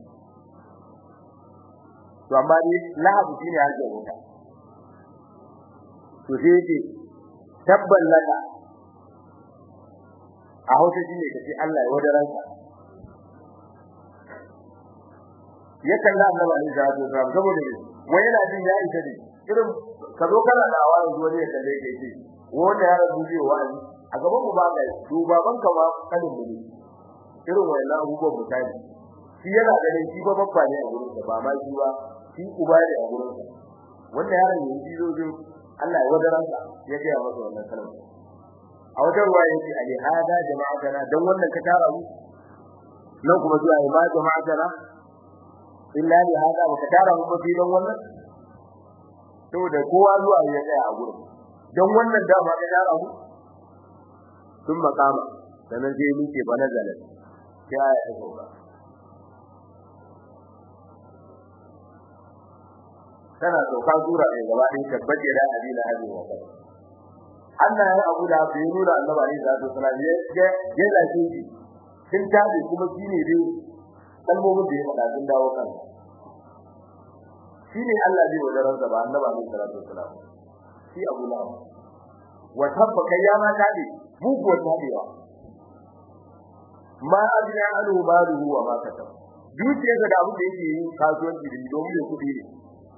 to amma dai lahabu shine har da wutar to sai yake tabban laka a hausa shine kace Allah ya wadaran ka ya kalla annabi alaihi salatu wasallam saboda ne wai yana jin ya isa ne irin ka zo kana da awani zuwa ne kalle kai ce wanda ya rabu zai wa'azi a gaban mu ba ga dubaban ka ma kalin mu ne irin wayannan abubuwan mutane shi yana ganin shi ba babba ne a gurin sa ba ma shi ba shi uba ne a gurin sa wanda yaron yanzu zo zo Allah ya wadaran sa ya ga masa wannan kalma a wajen ruwa yake ali hada jama'atana dan wannan ka tara mu nan kuma zuwa ya ba jama'atana illa li hada ba ka tara mu ba dan wannan saboda kowa zuwa ya tsaya a gurin dan wannan dama ka tara mu sun makama sanan sai muke bana zalat sai ya ta sauka tana sauka sura ne gaba ɗin tabbace da adina hadi wa kai Allah ya abu da bai nuna annabi alaihi salatu wasallam ya ya ya lafi shi kin tabi kuma shine dai kalmomin da ya faɗa sun dawo kan shine Allah zai wadaran da ba annabi alaihi salatu wasallam shi abu la wa tabba kayyama tabi bugo tabiwa ma adina anhu maluhu wa ma kasab dukiyarsa da abin da yake yi kasuwanci da domin ya kudi ne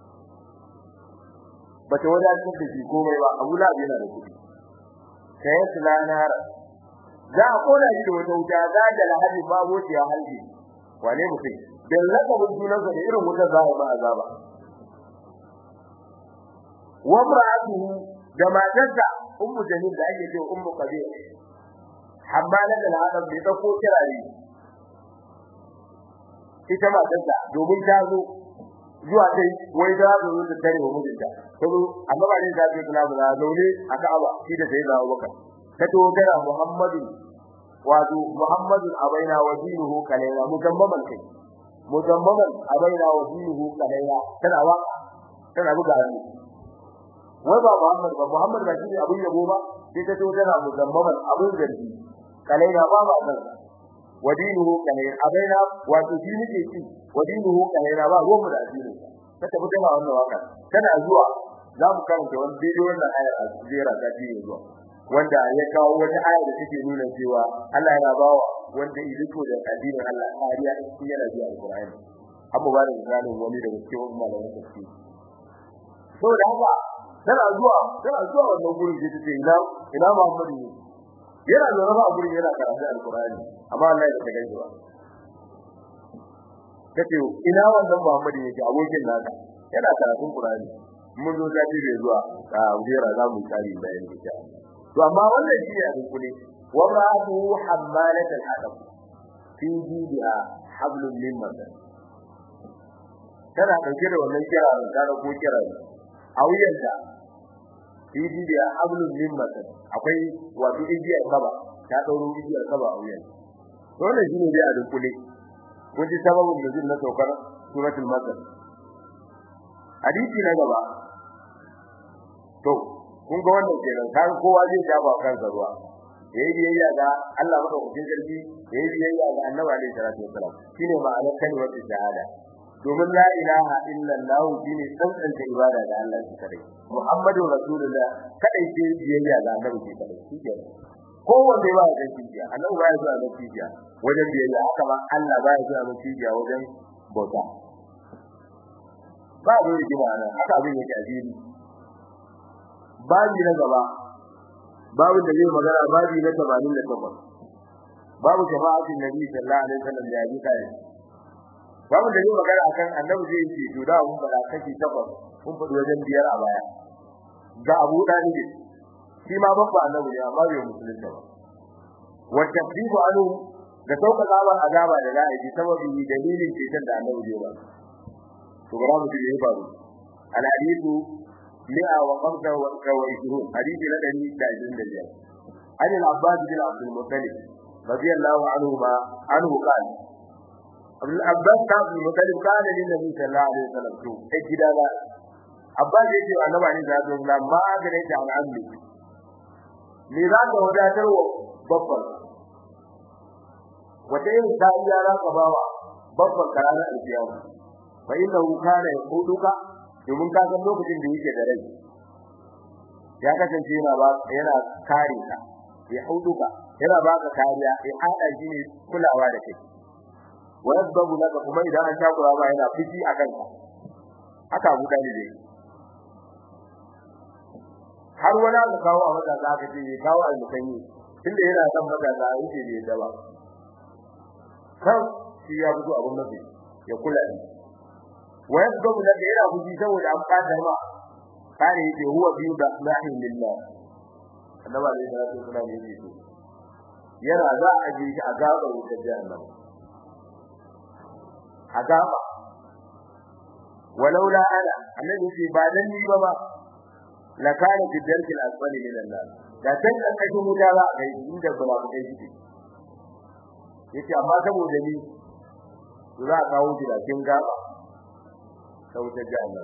bata wadatar da shi komai ba Abu Lahab yana da kudi sai sulanara za a kona shi da wata wuta za da lahabi babu ya halbi wane mutum dan lakabin sunansa da irin wutar za a ba azaba wa mar'atuhu da matarsa ummu jamil da ake cewa ummu qabir hammala da hadab da ta ko kirare ita matarsa domin ta zo zuwa dai wai da zo da tare wa mijinta to annabi ne da ke kula da zaune a Ka'aba shi da sai da Abubakar ta to gara Muhammadu wato Muhammadu abaina wa dinuhu kalaina mutammaman kai mutammaman abaina wa dinuhu kalaina tana waka tana buga hannu wai ba Muhammad ba Muhammad ba shi abun yabo ba sai ta to tana mutammaman abun zargi kalaina ba ba san wa dinuhu kalaina abaina wato shi nake ci wa dinuhu kalaina ba ruwan da addinin ta tafi tana wannan waka tana zuwa za mu karanta wani daidai wannan ayar a jera ta ce zuwa wanda ya kawo wata aya da take nuna cewa Allah yana bawa wanda iliko da addinin Allah kariya in yana zuwa alqur'ani amma ba da misalin wani daga cikin malaman tafsir saboda haka tana zuwa tana zuwa wannan gurin da take ina ina Muhammadu ne yana da rafa a gurin yana karatu alqur'ani amma Allah ya ta gaji ba kace ina wannan Muhammadu yake abokin naka yana karatun Qur'ani mun zo zafi bai zuwa a wujera za mu tsari bayan insha to amma wannan shi ne abin kule wa ra'atu hammalat al-hadab fi jidiha hablum min masad tana dauke da wannan kirarin ta ko kirarin a wuyanta fi jidiha hablum min masad akwai wato igiyar kaba ta dauro igiyar kaba a wuyanta wannan shi ne dai abin kule kun ji sababin nuzul na saukar suratul masad hadisi na gaba to kun ga wannan kenan kan kowa zai shafa kansa ruwa yayi biyayya ga Allah madaukakin sarki yayi biyayya ga Annabi alaihi salatu wasalam shine ma'anar kalmar shahada domin la ilaha illallah shine tsantsanta ibada ga Allah shi kadai Muhammadu rasulullah kadai ce biyayya ga Annabi shi kadai shike kowanne ba ya cikiya Annabi ba ya zuwa ga cikiya wajen biyayya haka ma Allah ba ya zuwa ga cikiya wajen bauta ba da rigima nan haka abin yake a fili babi na gaba babu da zai magana babi na 88 babu shafa'atin nabi sallallahu alaihi wasallam da yaji kai babu da zai magana akan annabi zai ce to da mun fada kashi takwas kun fadi wajen biyar a baya ga Abu Dalib shi ma babba annabi ne amma bai musulunta ba wa tafdibu anhu da sauka zaman azaba da za a yi sababi dalilin ceton da annabi zai ba to bara mu ji ya faru al hadithu mi'a wa khamsa wa ishirun hadithi na dari da ishirin da biyar an al-abbas bin abdul muttalib radiyallahu anhu ma anhu qala al-abbas bin abdul muttalib kana lin nabi sallallahu alaihi wasallam to sai gida ba abbas yace wa annabi ne da Allah ma ga ne ta al'amri me za ka wadatar wa babban wata yin tariya za ka bawa babban karanar alkiyama fa innahu kana yaquduka domin ka san lokacin da yake da rai ya kasance yana ba yana kare ka ya huduka yana baka kariya ya hada shi ne kulawa da kai wa yasbabu laka kuma idan an takura ba yana fiti akan ka haka Abu Dalib ne har wani aka kawo a mata za ka ce ya kawo almusanyi tunda yana son mata za a wuce da yadda ba kan shi ya fito abun mafi ya kula ni wa yasbabu laka yana fuji saboda an fada ma kare yake huwa bi rahmatin lillah annabi alaihi salatu wasallam yake to yana za a ji shi a gaba wuta jahannam a gaba walaula ana annabi yake ba dan ni ba ba la kana fi darkil asfali min an-nar da tan karkashin wuta za a kai inda ba ku kai shi yace amma saboda ni za a kawo shi da kin gaba ta wuta jahannam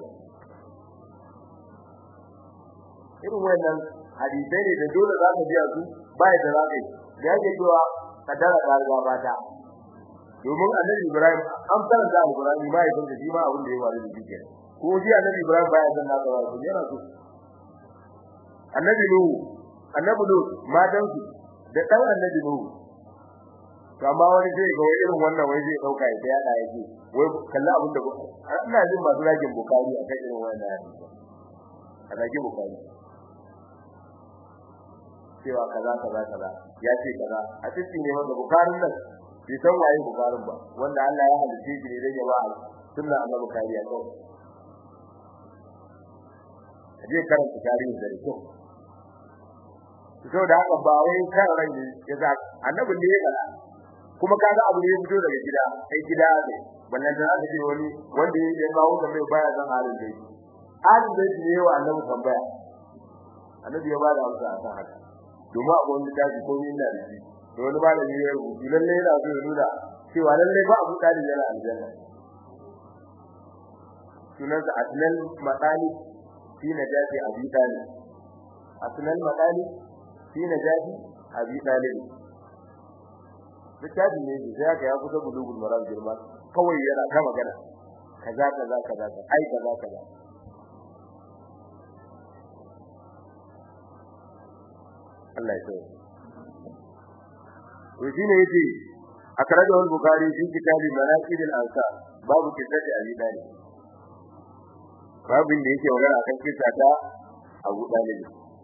irin wannan hadisai ne da dole za ka biya su ba da za ka yi da yake cewa kadara da riga bata domin annabi Ibrahim an fara da Ibrahim ba ya san shi ma abin da ya faru da shi kenan ko shi annabi Ibrahim ba ya san nasa ba ko yana so annabi Nuhu annabi Nuhu matan su da dan annabi Nuhu amma wani zai ga irin wannan wai zai dauka ya yada yake wai kalla abin da ina jin masu ragin bukari akan irin wannan hadisi a ragin bukari cewa kaza kaza kaza ya ce kaza a cikin ne wanda bukarin nan bai san waye bukarin ba wanda Allah ya halice shi ne dan ya ba sunna annabi kariya ko aje karanta tarihi da kyau to da haka ba wai kan ran ne ya za annabi ne ya kala kuma kaga abu ne ya fito daga gida sai gida ne wannan da aka ce wani wanda ya kawo da mai baya zan halin dai halin dai ne wa annabi tambaya annabi ya ba da amsa akan haka domin abu wanda tafi ko yin da shi to wani ba da ne ya rubuta lalle yana so ya nuna cewa lalle ba abu kadi yana aljanna sunan da asnal matali fi najati abi talib asnal matali fi najati abi talib littafi ne da ya ga ya kusa bulugul maram girma kawai yana ta magana kaza kaza kaza ai kaza kaza Allah ya so to shine yace akrajahu al-bukhari fi kitab manaqib al-ansar babu kitab abi dalib babin da yake magana akan kisa ta Abu Dalib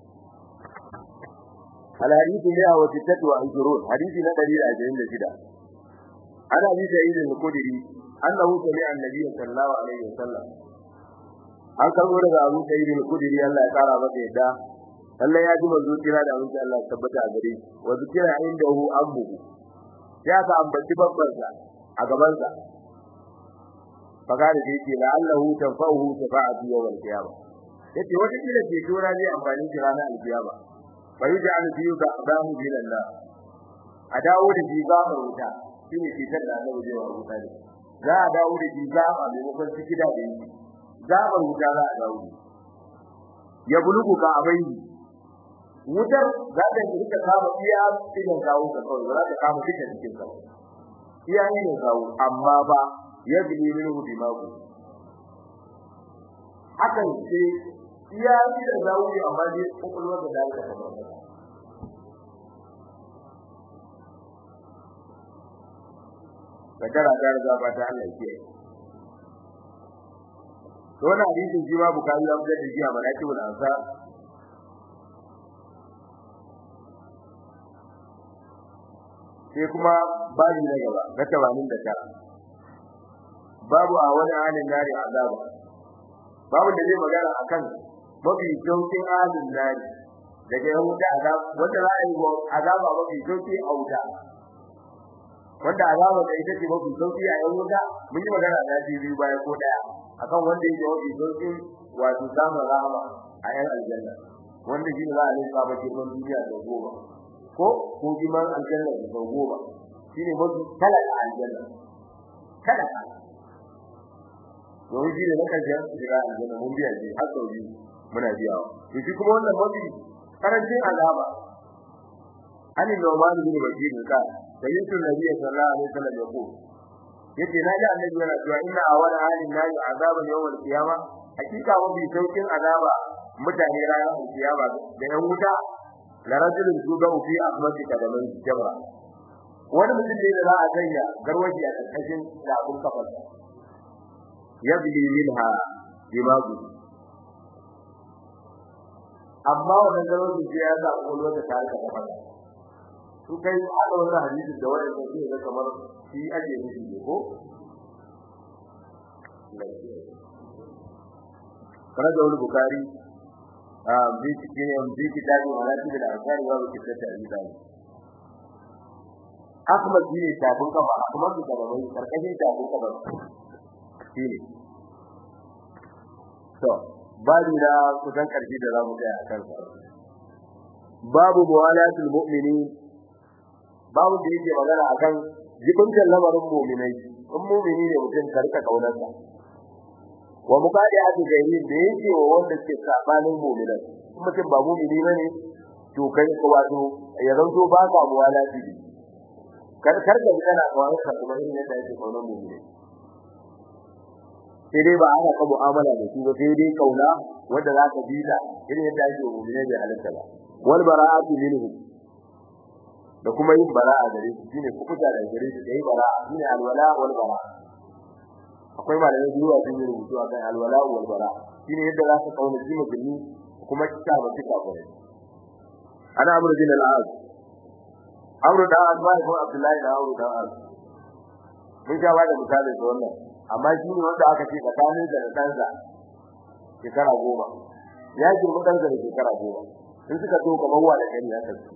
al-hadith ne a wata tatwa al-jurud hadisi na 126 ana bi sa'id al-khudri annahu sami'a an-nabiy sallallahu alaihi wasallam an karbo daga Abu Sa'id al-Khudri Allah ya kara masa yadda Allah ya ji manzo kira da abin Allah ya tabbata a gare shi wa zikira indahu ammu ya ka ambaci babban sa a gaban sa fagare da yake la Allahu tanfa'uhu shafa'atu yawm al-qiyamah yace wata kila ce tora zai amfani shi ranar al-qiyamah bai da an biyu ga adamu bin Allah a dawo da shi gafar wuta shine kitar da Allah zai wa wuta ne za a dawo da shi gafa maimakon ciki da yi gafar wuta za a dawo ya bulugu ka abai wutar za ta rika kama iya cikin kawo ka kawai za ta kama cikin cikin ka iya ne kawo amma ba ya bi minhu dimagu hakan ce iya da zawo amma dai kokolwar da dalika ta ba kadara ta riga ba ta Allah ke to wannan hadisin shi ma bukari ya fitar da shi a manaqibul ansar sai kuma babu na gaba na 89 babu a wani halin nari azaba babu da zai magana akan mafi saukin halin nari daga yan wuta azab wanda za a yi azaba mafi sauki a wuta wanda azaba da ita ce mafi sauki a yan wuta mun yi magana da shi biyu baya ko daya akan wanda yake mafi sauki wato samun rahama a yan aljanna wanda shi ne za a rinka ba cikin duniya da goma ko ko giman aljanna da goma shine mafi talaka aljanna talaka domin shi ne na karshen shiga aljanna mun biya shi har sau biyu muna biyawa to shi kuma wannan mafi karancin azaba an yi noman bin bashir ka da yusuf nabi sallallahu alaihi wasallam ya ko yace na ji annabi yana cewa inna awwal halin nayi azaban yawmal qiyama hakika mafi saukin azaba mutane ranar kiyama da yan wuta la rajulun tuga fi ahmadi kadamin jabra wani mutum ne da za a sanya garwaji a karkashin da abun kafarsa yabli minha dimagu amma wannan garwaji sai ya zaɓi wani wata tare da kafarsa su kai haɗa wannan hadisin da wani da zai kamar shi ake nufi ne ko kana da wani bukari a biki ne bi kitabi malati da alƙari wa biki ta ta'ida Ahmad ne tafin kafa Ahmad da gaban karkashin tafin kafa shine to babu da kusan karshe da zamu kai a kansa babu muwalatul mu'minin babu da yake magana akan jibintan lamarin mu'minai in mu'mini ne mutum karka kaunarsa wa muqadi'atu gairin da yake wa wanda ke sabanin mu'minai mutum ba mu'mini bane to kai ko wato ya zanto ba ka muwalati ne kar kar da kana kawai ka kuma irin yadda yake kaunar mu'mini sai dai ba ana ka mu'amala da su ba sai dai kauna wanda za ka bi da irin yadda yake mu'mini da halitta ba wal bara'atu minhum da kuma yin bara'a gare su shine kukuta da gare su da yi bara'a shine alwala wal bara'a akwai malamai biyu a cikin rubutu akan alwala wal bara'a shine yadda za ka kauna shi musulmi kuma kita ba kita ba ana amru bin al-az amru da az ba ko abdullahi da amru da az mun ga ba da misali da wannan amma shi ne wanda aka ce tsakanin da ɗansa shekara goma ya girma ɗansa da shekara goma in suka to kamar wa da gani haka su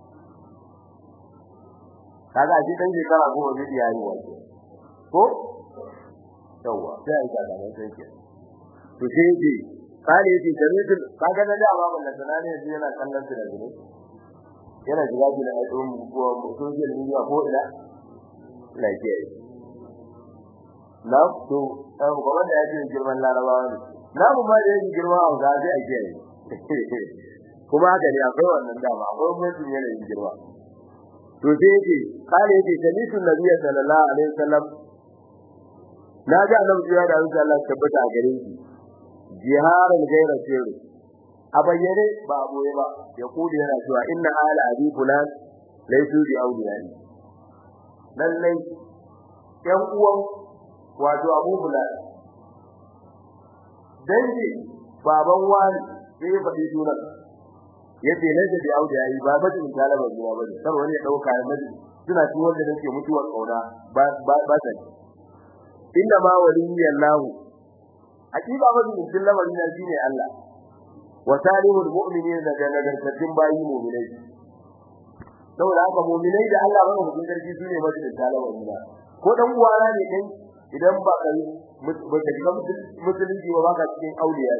kaga shi dan shekara goma zai iya yi wato ko yawa sai ai kaga nan sai ke to sai ji kare shi jami'in kaga na da babu da sanane yanzu yana kallon su da gine yana shiga gina a tsohon ko mutum zai duniya ko ina lafiya na to ɗan kuma da yake girman larabawa ne na mu ma da yake girma a ga sai a kiyaye kuma haka ne akwai wannan dama akwai mutum yanayin girma to sai yake kale yake sami'tu nabiyyi sallallahu alaihi wasallam na ga annabi ya da Allah tabbata a gare shi jiharan gaira sirri a bayyane ba a boye ba ya kudi yana cewa inna ala abi fulan laysu bi awliyani lallai yan uwan wato abu fulan dangi baban wani sai ya faɗi sunan yace na da auda yayi ba ba tin talaba zuwa bane kar wani ya dauka ya miji suna ci wanda nake mutuwar kauna ba ba ba ta inda ma waliyallahu hakika ba din din lamarin nan shine Allah wa salihul mu'minin da nagartattun bayi mu'minai saboda haka mu'minai da Allah ba mu sarki shine majin talaba zuwa ko dan uwana ne kai idan ba kai ba ka shiga musulunci ba ka cikin auliya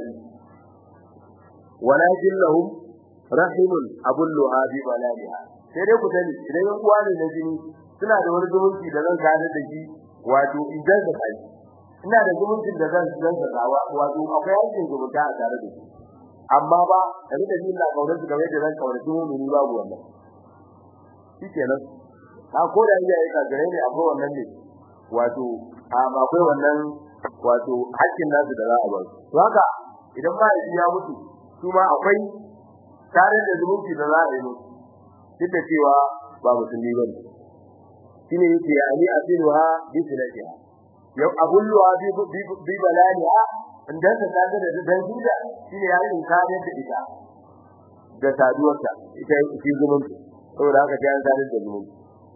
walakin lahum rahimun abulluha bi baladiha sai dai ku sani idan yan uwa ne na jini suna da wani zumunci da zan gane da shi wato idan da kai ina da zumuncin da zan zan saka wato akwai yankin zumunta a tare da shi amma ba da da ni na kaunar su kamar yadda zan kaunar su mu babu wannan shikenan a ko da iyaye ka gare ne akwai wannan ne wato a akwai wannan wato hakkin nasu da za a ba to haka idan ba ya mutu su ma akwai tare da zumunci da za a yi musu duk da cewa ba musulmi bane shine yake ali asiruha bi silatiha yau abulluha bi bi balaniha inda ta kaga da dan gida shine ya yi kare da ita da saduwarta ita shi zumunci saboda haka ta tare da zumunci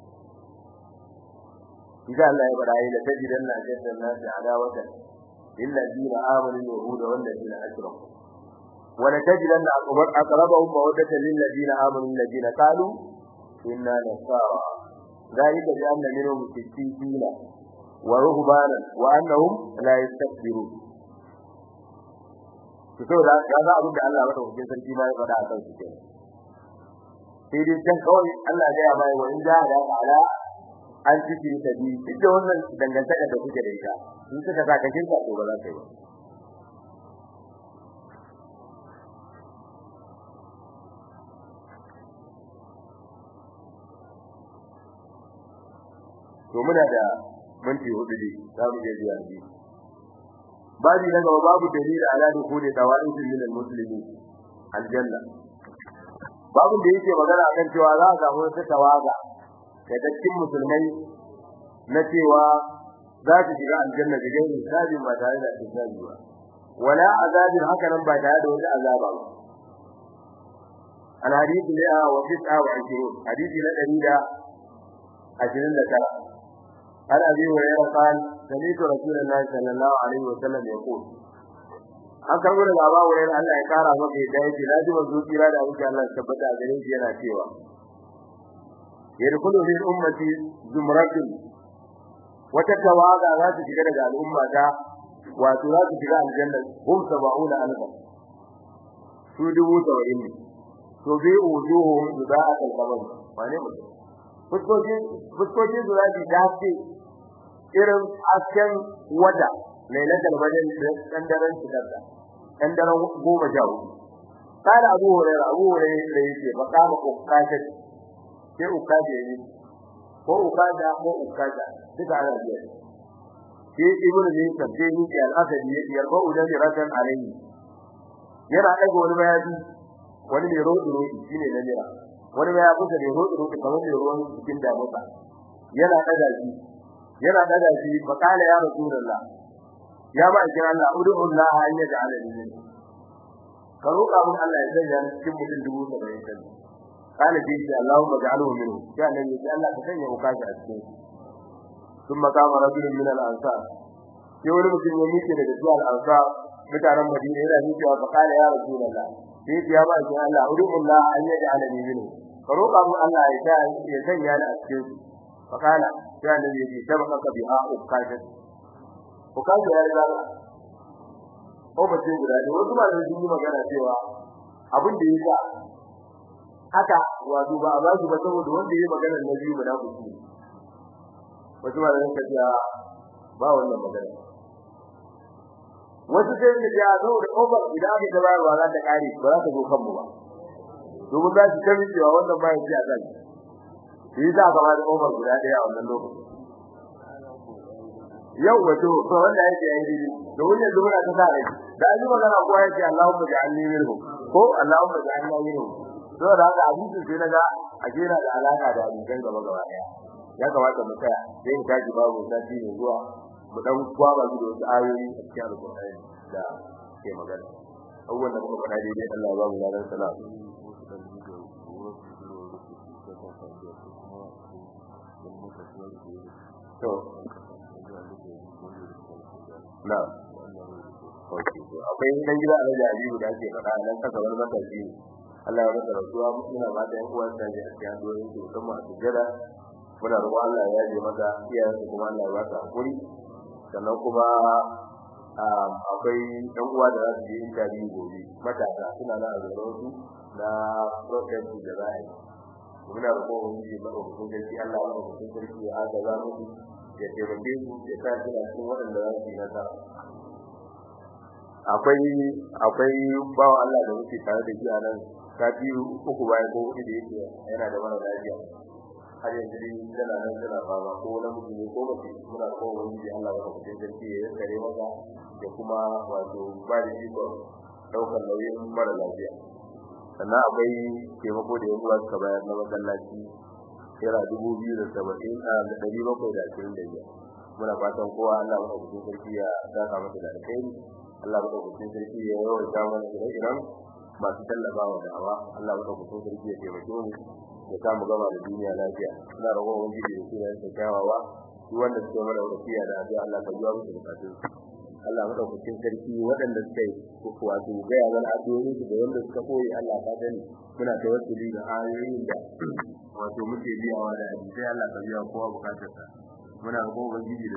idan Allah ya bada ila tajidan na jaddan nasi adawatan lilladina amanu yahuda wal ladina ashraku wala tajidan aqrab aqrabahum mawaddatan lilladina amanu alladina qalu inna nasara ذلك بأن منهم قسيسين ورهبانا وأنهم لا يستكبرون saboda ya ga abin da Allah madaukakin sarki ma ya faɗa a kansu kenan sai dai can kawai Allah ya ya bai wa in ja da ala an ciki ta bi duk da wannan dangantaka da kuke da ita in suka saka kinka to ba za ka yi ba to muna da minti hudu ne za mu je zuwa ne babu na gaba babu dalili ala dukuli tawaid min almuslimin aljanna babu da yake magana akan cewa za a samu wata tawaga da cikin musulmai na cewa za su shiga aljanna da gairin sabi ba tare da hisabi ba wala azabin haka nan ba tare da wata azaba ba الحديث لها وتسعة وعشرون حديث لدى عشرين ذكرى عن ابي هريره قال سمعت رسول الله صلى الله عليه وسلم يقول an karbo daga Abu Hurairah Allah ya kara maka da yake laji manzo kira da abin Allah tabbata a gare shi yana cewa yadkhulu fi ummati zumratun wata tawaga za su shiga daga al'umma ta wato za su shiga aljanna hum sab'una alfa su dubu saba'in ne to bi wujuhum zubaat al-qabr wane mutum fuskokin su za su dace irin asken wada lailatul badr dan daren shigarda dan daren goma sha hudu kada abu hurairah abu hurairah da yake makama ukkaja sai ukkaja yi ko ukkaja ko ukkaja duka ana biya sai ibnu ne sabbe ni ke al-asadi yake yarba udan rakan alayhi yana daga wani bayani wani ne rodi rodi shine na jira wani ya kusa da rodo rodo kamar da ruwan cikin damuka yana daga shi yana daga shi fa kala ya rasulullah ya ba kin Allah ud'ullah an yaj'ala li ka roƙa mun Allah ya sanya ni cikin mutum dubu saba'in kan kala bi shi Allahumma ja'alhu minhu ya nan ya Allah ka sanya ukashi a cikin thumma qama rajulun min al-ansar sai wani mutum ya miƙe daga zuwa al-ansar mutanen Madina yana miƙewa fa kala ya rasulullah sai ya ba kin Allah ud'ullah an yaj'ala li minhu ka roƙa mun Allah ya sa ya sanya ni a cikin su fa kana ya nabi ya sabaka ka biha ukashi ukashi ya riga ko ba ce guda ne wasu ba da sun yi magana cewa abin da yasa haka wato ba a ba shi ba saboda wanda yayi magana na biyu ba da ku ci wasu ba da sun ce ba wannan magana wasu sai da ya zo da over idan aka ta bayarwa za ta kare ba za ta zo kanmu ba domin za su kami cewa wannan ba ya ci a kan shi za ka ba da over guda daya a wannan lokacin yau wato to wanda yake yi dai da wannan zuwa ta sa rai da ji magana ko yake Allahumma ja'alni minhum ko Allahumma ja'alni minhum to da haka hadisi sai naga a jira da alaka da hadisan gaba gaba daya ya kamata mu tsaya sai mu tashi babu sati ne zuwa mu dan kwaba da wasu ayoyi a cikin alƙur'ani da ke magana abubuwan da muka faɗa daidai Allah ya ba mu ladan salat to na akwai dan gida a da Aliyu da ake faɗa nan kasa wani matashi Allah ya masa rasuwa muna ba da yan uwan da ya ci hanyoyin su musamman a sujjada muna roƙon Allah ya yaje masa iyayen su kuma Allah ya ba su hakuri sannan kuma akwai ɗan uwa da za su je interview gobe matasa suna na azaba su na protest da za a yi muna roƙon wani ba ko kun gaci Allah ya ba su sarki ya aga za mu ya taimake su ya sa suna cikin waɗanda za su yi nasara akwai akwai bawa Allah da muke tare da shi a nan sati uku bayan ko hudu da yake yana da mara lafiya har yanzu dai tana nan tana fama ko namiji ne ko mace muna ko wani Allah ya kuɗin sarki ya kare maka da kuma wato ba da iko daukar nauyin mara lafiya sannan akwai taimako da yanzu suka bayar na masallaci naira dubu biyu da saba'in a da ɗari bakwai da ashirin da biyar muna fatan kowa Allah ya kuɗin sarki ya saka masa da alkhairi Allah ya kuɗin sarki ya yawaita mana ire-iren masu tallafa wa da'awa Allah ya kuɗin sarki ya taimake mu ya samu gama da duniya lafiya ina roƙon ubangiji da sunan sa kyawawa duk wanda suke mana wasiya da addu'a Allah ka biya musu bukatun Allah madaukakin sarki waɗanda suka yi wato gaya mana addu'o'in su da wanda suka koyi Allah ka sani muna tawassuli da ayoyin da wato muke biyawa da hadisi Allah ka biya kowa bukatarsa muna roƙon ubangiji